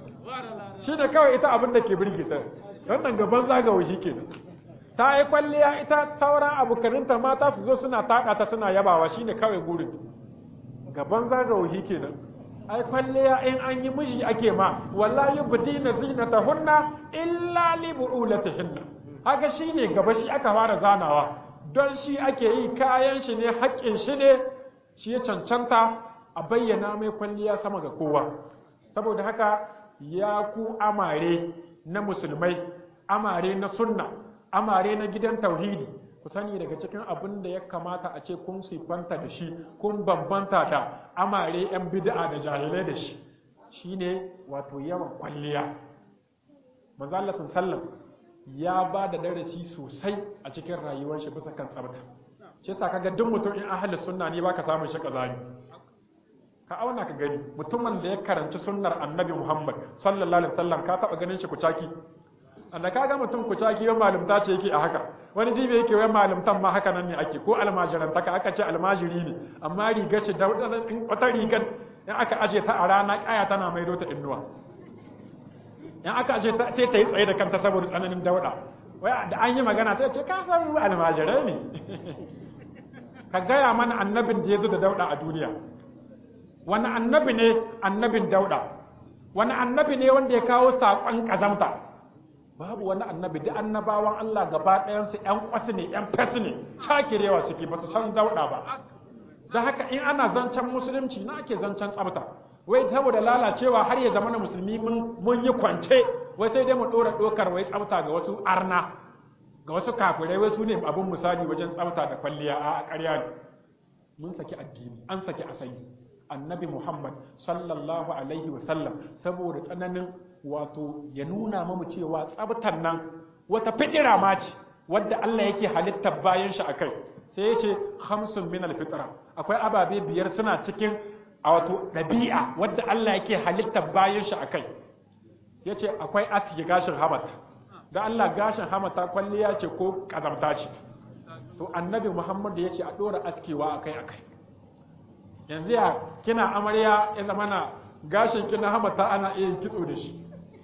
shi ne kawai ita abin da ke burge ta wannan gaban zagawahi ke ta yi kwalliya ita sauran abokaninta mata su zo suna taƙa ta suna yabawa shi ne kawai gurin gaban zagawahi ke nan ai kwalliya in an yi miji ake ma wallahi budina zinatahunna illa li bu'ulatihinna haka shine gaba shi aka fara zanawa don shi ake yi kayan shi ne haƙƙin shi ne shi ya cancanta a bayyana mai kwalliya sama ga kowa saboda haka ya ku amare na musulmai amare na sunna amare na gidan tauhidi ku sani daga cikin abin da ya kamata a ce kun siffanta da shi kun bambanta da amare 'yan bid'a da jahilai da shi shine wato yawan kwalliya manzo Allah sallam ya ba da darasi sosai a cikin rayuwar shi bisa kan tsabta shi yasa kaga duk mutum in ahli sunna ne baka samun shi kazani ka auna ka gani mutumin da ya karanci sunnar annabi Muhammad sallallahu alaihi wasallam ka taba ganin shi kucaki anda kaga mutum kucaki yau malumta ce yake a haka wani dibe yake wai malumtan ma haka nan ne ake ko almajirantaka aka ce almajiri ne amma rigar shi da wata rigar in aka aje ta a rana kaya tana maido ta innuwa in aka aje ta ce ta yi tsaye da kanta saboda tsananin dauda wai da an yi magana sai ce ka san almajirai ne ka gaya mana annabin da ya zo da dauda a duniya wani annabi ne annabin dauda wani annabi ne wanda ya kawo saƙon ƙazamta babu wani annabi da annabawan Allah gaba ɗayansu ‘yan ƙwasu ne ‘yan fesi ne cakirewa suke ba su san dauda ba da haka in ana zancen musulunci na ake zancen tsabta wai saboda lalacewa har ya zama na musulmi mun yi kwance wai sai dai mu ɗora ɗokar wai tsabta ga wasu arna ga wasu kafirai wai su ne abin misali wajen tsabta da kwalliya a ƙarya ne mun saki addini an saki asali annabi muhammad sallallahu alaihi wasallam saboda tsananin wato ya nuna mamu cewa tsabtar nan wata fitira ma ce wadda allah yake halittar bayan shi akai sai ya ce hamsin min alfitra akwai ababe biyar suna cikin a wato ɗabi'a wadda allah yake halittar bayan shi akai ya ce akwai aski gashin hamata da Allah gashin hamata kwalliya ce ko kazamta ce to annabi Muhammad ya ce a ɗora askewa akai akai yanzu ya kina amarya ya zama na gashin kina hamata ana iya kitso da shi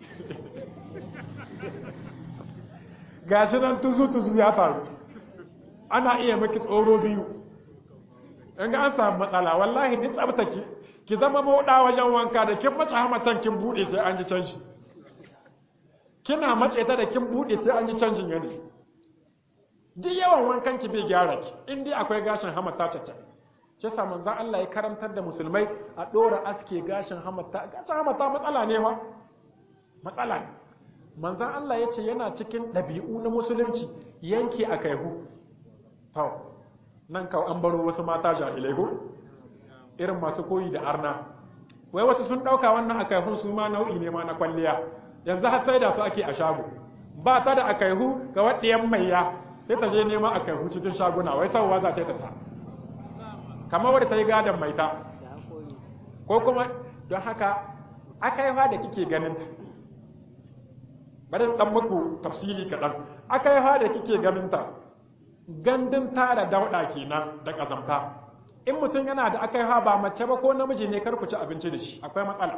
gashi nan tuzu tuzu ya taru ana iya maki tsoro biyu in ga an samu matsala wallahi duk tsabtaki ki zama mauɗa wajen wanka da kin mace hamatan kin buɗe sai an ji canji kina matse ta da kin bude sai an ji canjin yanayi duk yawan wankan ki bai gyara ki in dai akwai gashin hamata caca shi yasa manzon Allah ya karantar da musulmai a dora aske gashin hamata gashin hamata matsala ne wa matsala ne manzon Allah ya ce yana cikin ɗabi'u na musulunci yanke a kaihu to nan kawo an baro wasu mata jahilai ko irin masu koyi da arna wai wasu sun ɗauka wannan a kaihun su ma nau'i ne ma na kwalliya yanzu har sai da su ake a shago ba ta da akaihu ga waɗiyan maiya sai ta je nema akaihu cikin shaguna wai sauwa za ta sa kamar wadda ta yi gadon maita ko kuma don haka akaiwa da kike ganin ta bari dan muku tafsiri kaɗan akaiwa da kike ganin ta gandun tara dauɗa kenan da ƙazamta in mutum yana da akaiwa ba mace ba ko namiji ne kar ku ci abinci da shi akwai matsala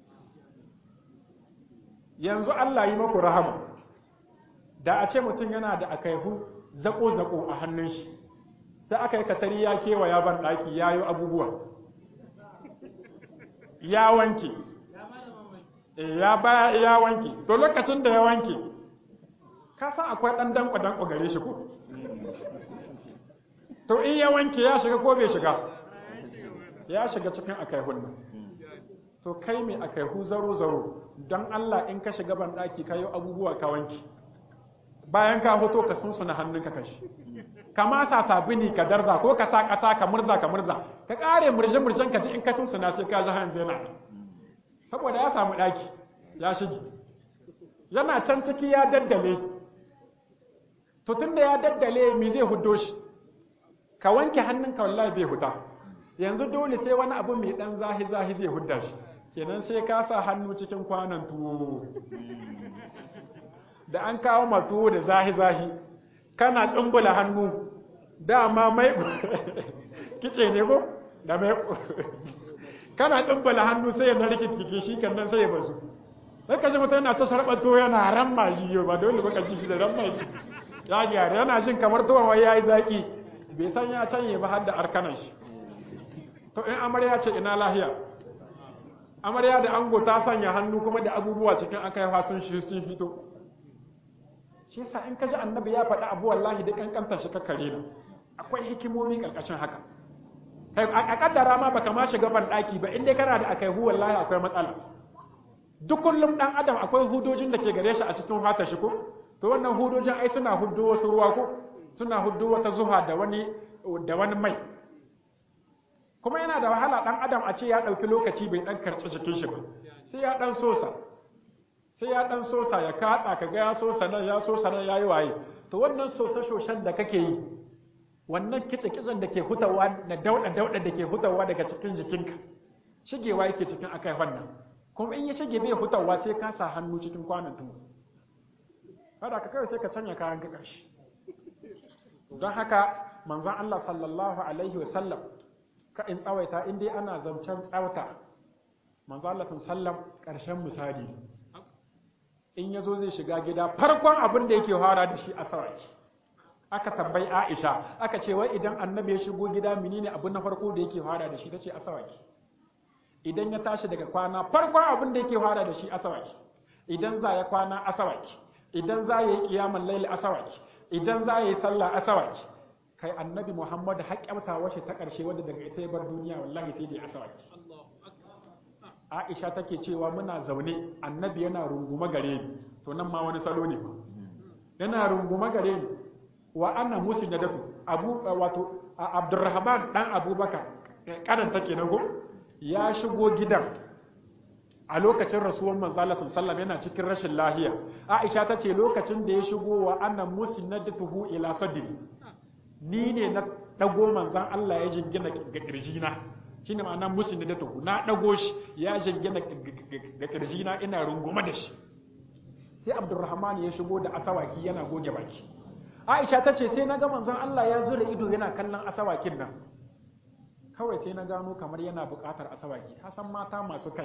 yanzu Allah yi maku rahama da a ce mutum yana da akaihu zako-zako a hannun shi sai aka yi katari ya kewa ya ban ɗaki ya yi abubuwa ya wanke ya baya ya wanke to lokacin da ya wanke ka san akwai ɗan danko-danko gare shi ko to in ya wanke ya shiga ko bai shiga ya shiga cikin akaihun nan to kai mai akaihu zaro-zaro don Allah in ka shiga ban ɗaki ka yi abubuwa ka wanke bayan ka hoto ka sunsuna hannunka kashi ka masa sabini ka darza ko ka sa ƙasa ka murza ka murza ka ƙare murje-murjen ka ji in ka sunsuna sai ka ji hanzu yana saboda ya samu ɗaki ya shige yana can ciki ya daddale to tun da ya daddale mi zai hudo shi ka wanke hannunka wallahi bai huta yanzu dole sai wani abu mai ɗan zahi-zahi zai hudda shi kenan sai ka sa hannu cikin kwanan tuwo da an kawo ma tuwo da zahi-zahi kana tsumbula hannu dama mai kice ne ko da mai kana tsumbula hannu sai ya narki kike shi kan nan sai ya bazu sai ka ji mutum yana ta sarɓar tuwo yana ramma shi yau ba dole baka ji shi da ramma shi ya gyara yana jin kamar tuwon wai ya yi zaƙi bai san ya canye ba har da arkanan shi to in amarya ce ina lahiya amarya da ango ta sanya hannu kuma da abubuwa cikin akaiwa sun shi sun fito shi yasa in ka ji annabi ya faɗi abu wallahi da kankantar shi kakkare na akwai hikimomi karkashin haka a kaddara ma baka ma shiga ban daki ba in dai kana da akaihu wallahi akwai matsala duk kullum dan adam akwai hudojin da ke gare shi a cikin fatar shi ko to wannan hudojin ai suna huddo wasu ruwa ko suna huddo wata zuha da wani da wani mai kuma yana da wahala dan adam a ce ya dauki lokaci bai dan karci jikin shi ba sai ya dan sosa sai ya dan sosa ya katsa kaga ya sosa nan ya sosa nan yayi waye to wannan sosa shoshan da kake yi wannan kitse kitsen da ke hutawa na dauda dauda da ke hutawa daga cikin jikinka shigewa yake cikin akai wannan kuma in ya shige bai hutawa sai ka sa hannu cikin kwanan tuwo kada ka kai sai ka canya kayan ka karshe don haka manzon Allah sallallahu alaihi wa sallam ka in tsawaita in dai ana zancen tsawata manzo Allah sallam karshen misali in yazo zai shiga gida farkon abin da yake fara da shi asawaki aka tambayi Aisha aka ce wai idan annabi ya shigo gida menene abu na farko da yake fara da shi tace asawaki idan ya tashi daga kwana farkon abin da yake fara da shi asawaki idan za ya kwana asawaki idan za ya yi kiyamar laili asawaki idan za ya yi sallah asawaki kai annabi Muhammad haƙƙamta washe ta ƙarshe wadda daga ita ya bar duniya wallahi sai da ya asawaki Aisha take cewa muna zaune annabi yana runguma gare ni to nan ma wani salo ne yana runguma gare ni wa ana musu na datu abu wato Abdurrahman dan Abubakar kadan take nan go ya shigo gidan a lokacin rasuwan manzala sallallahu yana cikin rashin lahiya Aisha ta ce lokacin da ya shigo wa ana musu na datuhu ila sadri ni ne na dago manzan Allah ya jingina ga kirjina shi ne ma'ana musulmi da tuhu na ɗago shi ya jingina ga kirjina ina runguma da shi sai abdurrahman ya shigo da asawaki yana goge baki aisha ta ce sai na ga manzan Allah ya zura ido yana kallon asawakin nan kawai sai na gano kamar yana buƙatar asawaki ka san mata masu kai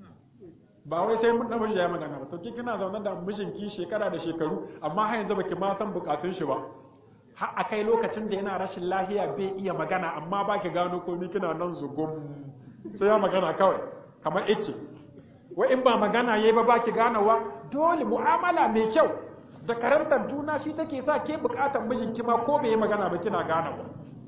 ba wai sai mun namiji ya magana ba to ki kina zaune da mijinki shekara da shekaru amma har yanzu baki ma san bukatun shi ba har a kai lokacin da yana rashin lahiya bai iya magana amma ba ki gano komi kina nan zugum sai ya magana kawai kamar ice wai in ba magana yayi ba ba ki ganawa dole mu'amala mai kyau da karantar juna shi take sa ke bukatar mijinki ma ko bai yi magana ba kina ganawa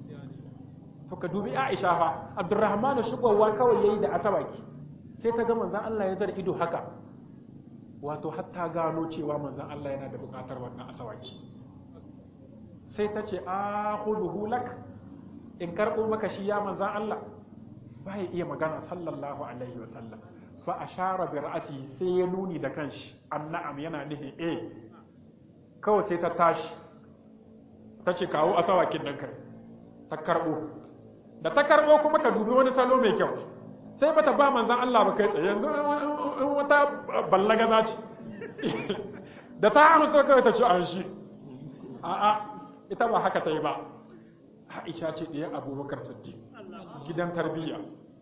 to ka dubi Aisha fa Abdurrahman shigowa kawai yayi da asabaki sai ta ga manzon Allah ya zara ido haka wato hatta gano cewa manzon Allah yana da bukatar wannan asawaki sai ta ce a huduhu lak in karɓo maka shi ya manzan Allah ba ya iya magana sallallahu alaihi wa sallam fa ashara bi ra'si sai ya nuni da kanshi annam yana nihi eh kawai sai ta tashi ta ce kawo asawakin nan kai ta karɓo da ta karɓo kuma ka dubi wani salo mai kyau sai bata ba manzan Allah ba kai tsaye yanzu in wata ballaga za ce da ta amsa kawai ta ci an shi a'a ita ba haka ta yi ba Aisha ce ɗaya abubakar siddiq gidan tarbiyya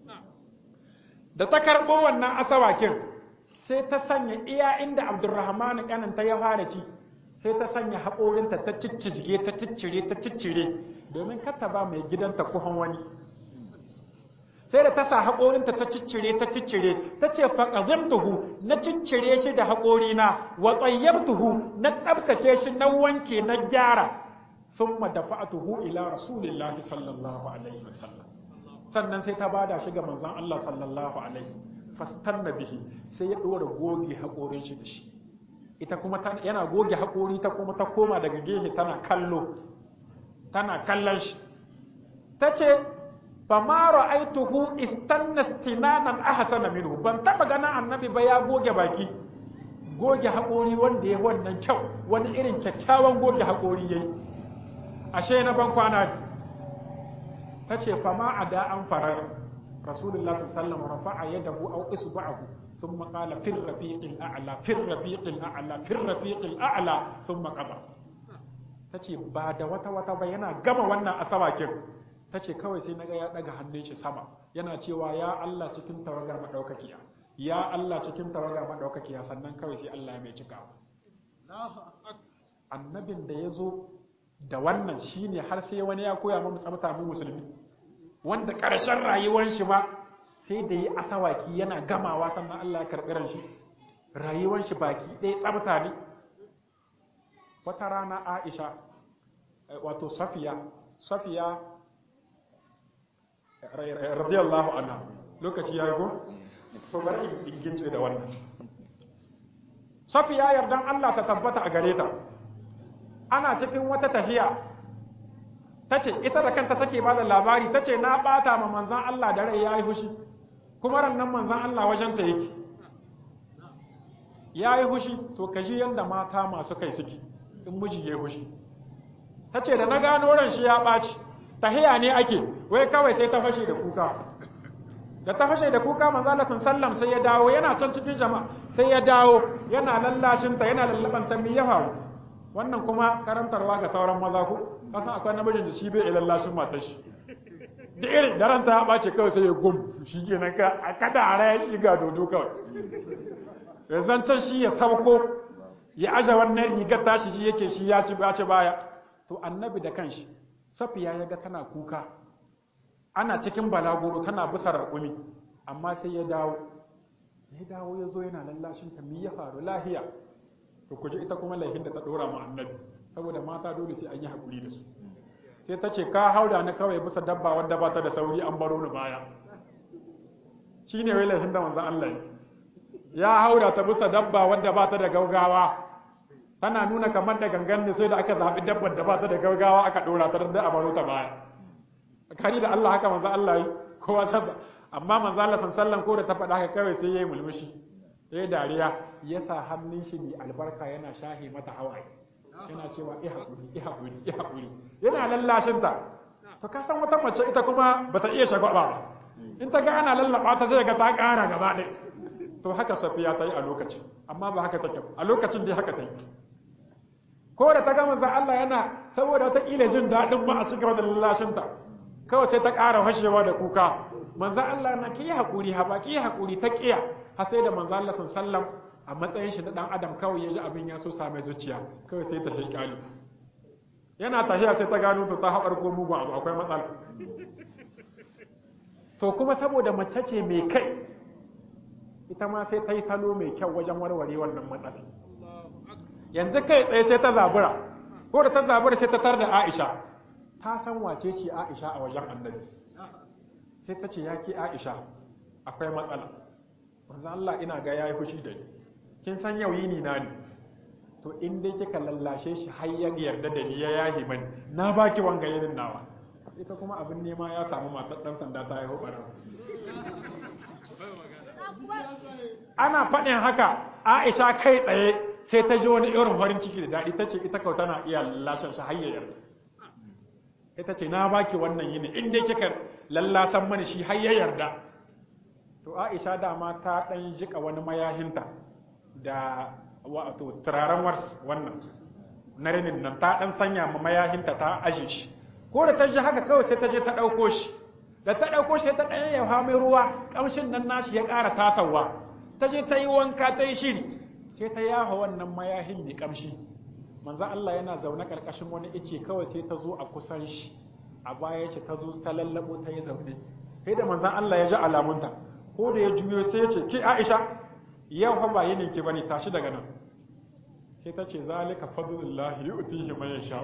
da ta karɓo wannan asawakin sai ta sanya iya inda abdurrahman ƙaninta ya fara ci sai ta sanya haƙorinta ta ciccire ta ciccire ta ciccire domin kata ba mai gidanta kuhan wani sai da ta sa haƙorinta ta ciccire ta ciccire ta ce faƙazimtuhu na ciccire shi da haƙorina wa tsayyabtuhu na tsabtace shi na wanke na gyara ثم دفعته الى رسول الله صلى الله عليه وسلم sannan sai ta bada shi ga manzon Allah sallallahu alaihi fastanna bihi sai ya dora goge hakorin shi da shi ita kuma yana goge hakori ta kuma ta koma daga gehe tana kallo tana kallon shi tace fa ma ra'aituhu istanna istinanan ahsana minhu ban taba ganin annabi ba ya goge baki goge hakori wanda ya wannan kyau wani irin kyakkyawan goge hakori yayi ashe na ban kwana ta ce fama a da an farar rasulullah sallallahu rafa'a yadahu aw isba'ahu thumma qala fir rafiqil a'la fir rafiqil a'la fir rafiqil a'la thumma qada tace ba da wata wata ba yana gama wannan asawakin tace kawai sai naga ya daga hannun shi sama yana cewa ya Allah cikin tawagar madaukakiya ya Allah cikin tawagar madaukakiya sannan kawai sai Allah ya mai cikawa annabin da ya zo da wannan shine har sai wani ya koya mu tsabta mu musulmi wanda ƙarshen rayuwar shi ba sai da yi asawaki yana gamawa sannan Allah ya karɓi ran shi rayuwar shi baki ɗaya tsabta ne wata rana Aisha wato Safiya Safiya radiyallahu anha lokaci ya go to bari in gince da wannan Safiya yardan Allah ta tabbata a gare ta ana cikin wata tafiya ta ce ita da kanta take ba da labari ta ce na bata ma manzan Allah da rai ya yi hushi kuma rannan manzan Allah wajenta yake ya yi hushi to ka ji yadda mata masu kai suke in miji ya yi hushi ta ce da na gano ran shi ya ɓaci tahiya ne ake wai kawai sai ta fashe da kuka da ta fashe da kuka manzo Allah sallam sai ya dawo yana can cikin jama'a sai ya dawo yana lallashinta yana lallabanta mi ya faru wannan kuma karantarwa ga sauran maza ku kasan akwai namijin da shi bai iya lallashin matar shi da irin daren ta ɓace kawai sai ya gum shi ke nan ka a kada a raya shi ga dodo kawai ya zancen shi ya sauko ya aje wannan rigar tashi shi yake shi ya ci bace baya to annabi da kanshi safiya ya ga tana kuka ana cikin balaguro tana bisa raƙumi amma sai ya dawo ya dawo ya zo yana lallashin ta ya faru lahiya to ku ita kuma laifin da ta ɗora ma annabi saboda mata dole sai an yi haƙuri da su sai ta ce ka hauda ni kawai bisa dabba wadda ba ta da sauri an baro ni baya shi ne wai laifin da manzan Allah ya hauda ta bisa dabba wadda ba ta da gaugawa tana nuna kamar da gangan ne sai da aka zaɓi dabbar da ba ta da gaugawa aka ɗora ta da a baro ta baya kari da Allah haka manzan Allah yi kowa sabba amma manzan Allah san sallan ko da ta faɗa haka kawai sai ya yi mulmushi ya yi dariya ya sa hannun shi mai albarka yana shahe mata hawaye yana cewa i haƙuri i haƙuri i haƙuri yana lallashinta to ka san wata mace ita kuma ba ta iya shagwaba ba in ta ga ana lallaba ta zai ga ta ƙara gaba ɗaya to haka safiya ta yi a lokacin amma ba haka take a lokacin dai haka ta yi ko da ta ga manzon Allah yana saboda wata ƙila jin daɗin ma a cikin da lallashinta kawai sai ta ƙara fashewa da kuka manzon Allah na ki haƙuri ha ba ki haƙuri ta ƙiya har sai da manzon Allah sallallahu alaihi wasallam a matsayin shi na dan adam kawai ya ji abin ya so same zuciya kawai sai ta haikali yana tafiya sai ta gano to ta haɓar ko mugun abu akwai matsala to kuma saboda mace ce mai kai ita ma sai ta yi salo mai kyau wajen warware wannan matsala yanzu kai tsaye sai ta zabura ko da ta zabura sai ta tar da aisha ta san wace ce aisha a wajen annabi sai ta ce ya ke aisha akwai matsala manzo Allah ina ga yayi fushi da ni kin san yau yini na ne to in dai kika lallashe shi har ya yarda da ni ya yahi mani na baki wanga yinin nawa ita kuma abin nema ya samu matar dan sanda ta haihu bara ana faɗin haka Aisha kai tsaye sai ta ji wani irin farin ciki da daɗi ta ce ita kau tana iya lallashen shi har ya yarda ita ce na baki wannan yini in dai kika lallasan mani shi har ya yarda to Aisha dama ta ɗan jika wani mayahinta da wato turaren wars wannan na rinin nan ta dan sanya ma mayahinta ta aje shi ko da ta ji haka kawai sai ta je ta dauko shi da ta dauko shi ta dan yawa mai ruwa kamshin nan nashi ya ƙara tasawa ta je ta yi wanka ta yi shiri sai ta yaha wannan mayahin mai kamshi manzo Allah yana zaune karkashin wani ice kawai sai ta zo a kusan shi a baya ce ta zo ta lallabo ta yi zaune sai da manzon Allah ya ji alamunta ko da ya juyo sai ya ce ki Aisha yau fa ba yinin ki bane tashi daga nan sai ta ce zalika fadlullahi yu'tihi man yasha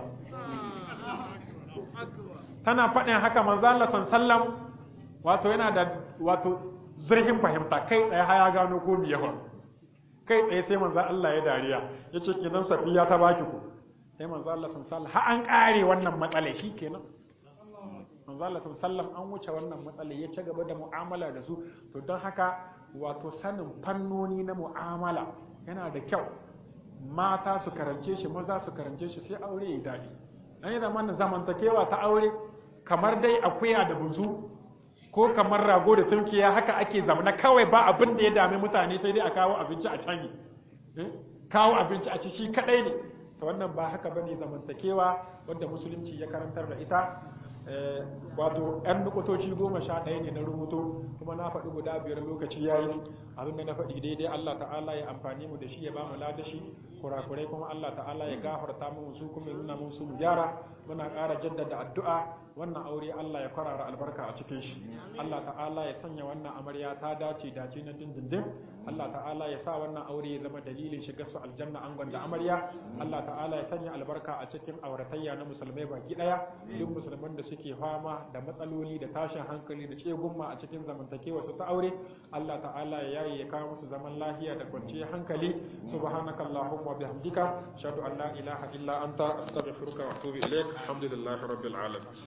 tana faɗin haka manzo Allah sallam wato yana da wato zurfin fahimta kai tsaye ha ya gano ko me yawa kai tsaye sai manzo Allah ya dariya yace kenan safiya ta baki ku sai manzo Allah sallam ha an kare wannan matsala kenan manzo Allah sallam an wuce wannan matsala ya ci gaba da mu'amala da su to don haka wato sanin fannoni na mu'amala yana da kyau mata su karance shi maza su karance shi sai aure ya daɗi an yi zamanin zamantakewa ta aure kamar dai akuya da buzu ko kamar rago da tunkiya haka ake zamana kawai ba abin da ya dami mutane sai dai a kawo abinci a canyi kawo abinci a ci shi kadai ne ta wannan ba haka bane zamantakewa wadda musulunci ya karantar da ita wato yan nukutoci goma sha ɗaya ne na rubuto kuma na faɗi guda biyar lokaci ya yi abinda na faɗi daidai Allah ta'ala ya amfani mu da shi ya ba mu ladashi kurakurai kuma Allah ta'ala ya gafarta mu su kuma ya nuna mu su mu gyara muna ƙara jaddada addu'a wannan aure Allah ya kwarara albarka a cikin shi Allah ta'ala ya sanya wannan amarya ta dace dace na dindindin Allah ta'ala ya sa wannan aure ya zama dalilin shiga su aljanna angon da amarya Allah ta'ala ya sanya albarka a cikin auratayya na musulmai baki daya duk musulman da suke fama da matsaloli da tashin hankali da tsegumma a cikin zamantakewa su ta aure Allah ta'ala ya yayi ya kawo musu zaman lafiya da kwanciyar hankali subhanakallahumma wa bihamdika ashhadu an la ilaha illa anta astaghfiruka wa atubu ilaik alhamdulillahi rabbil alamin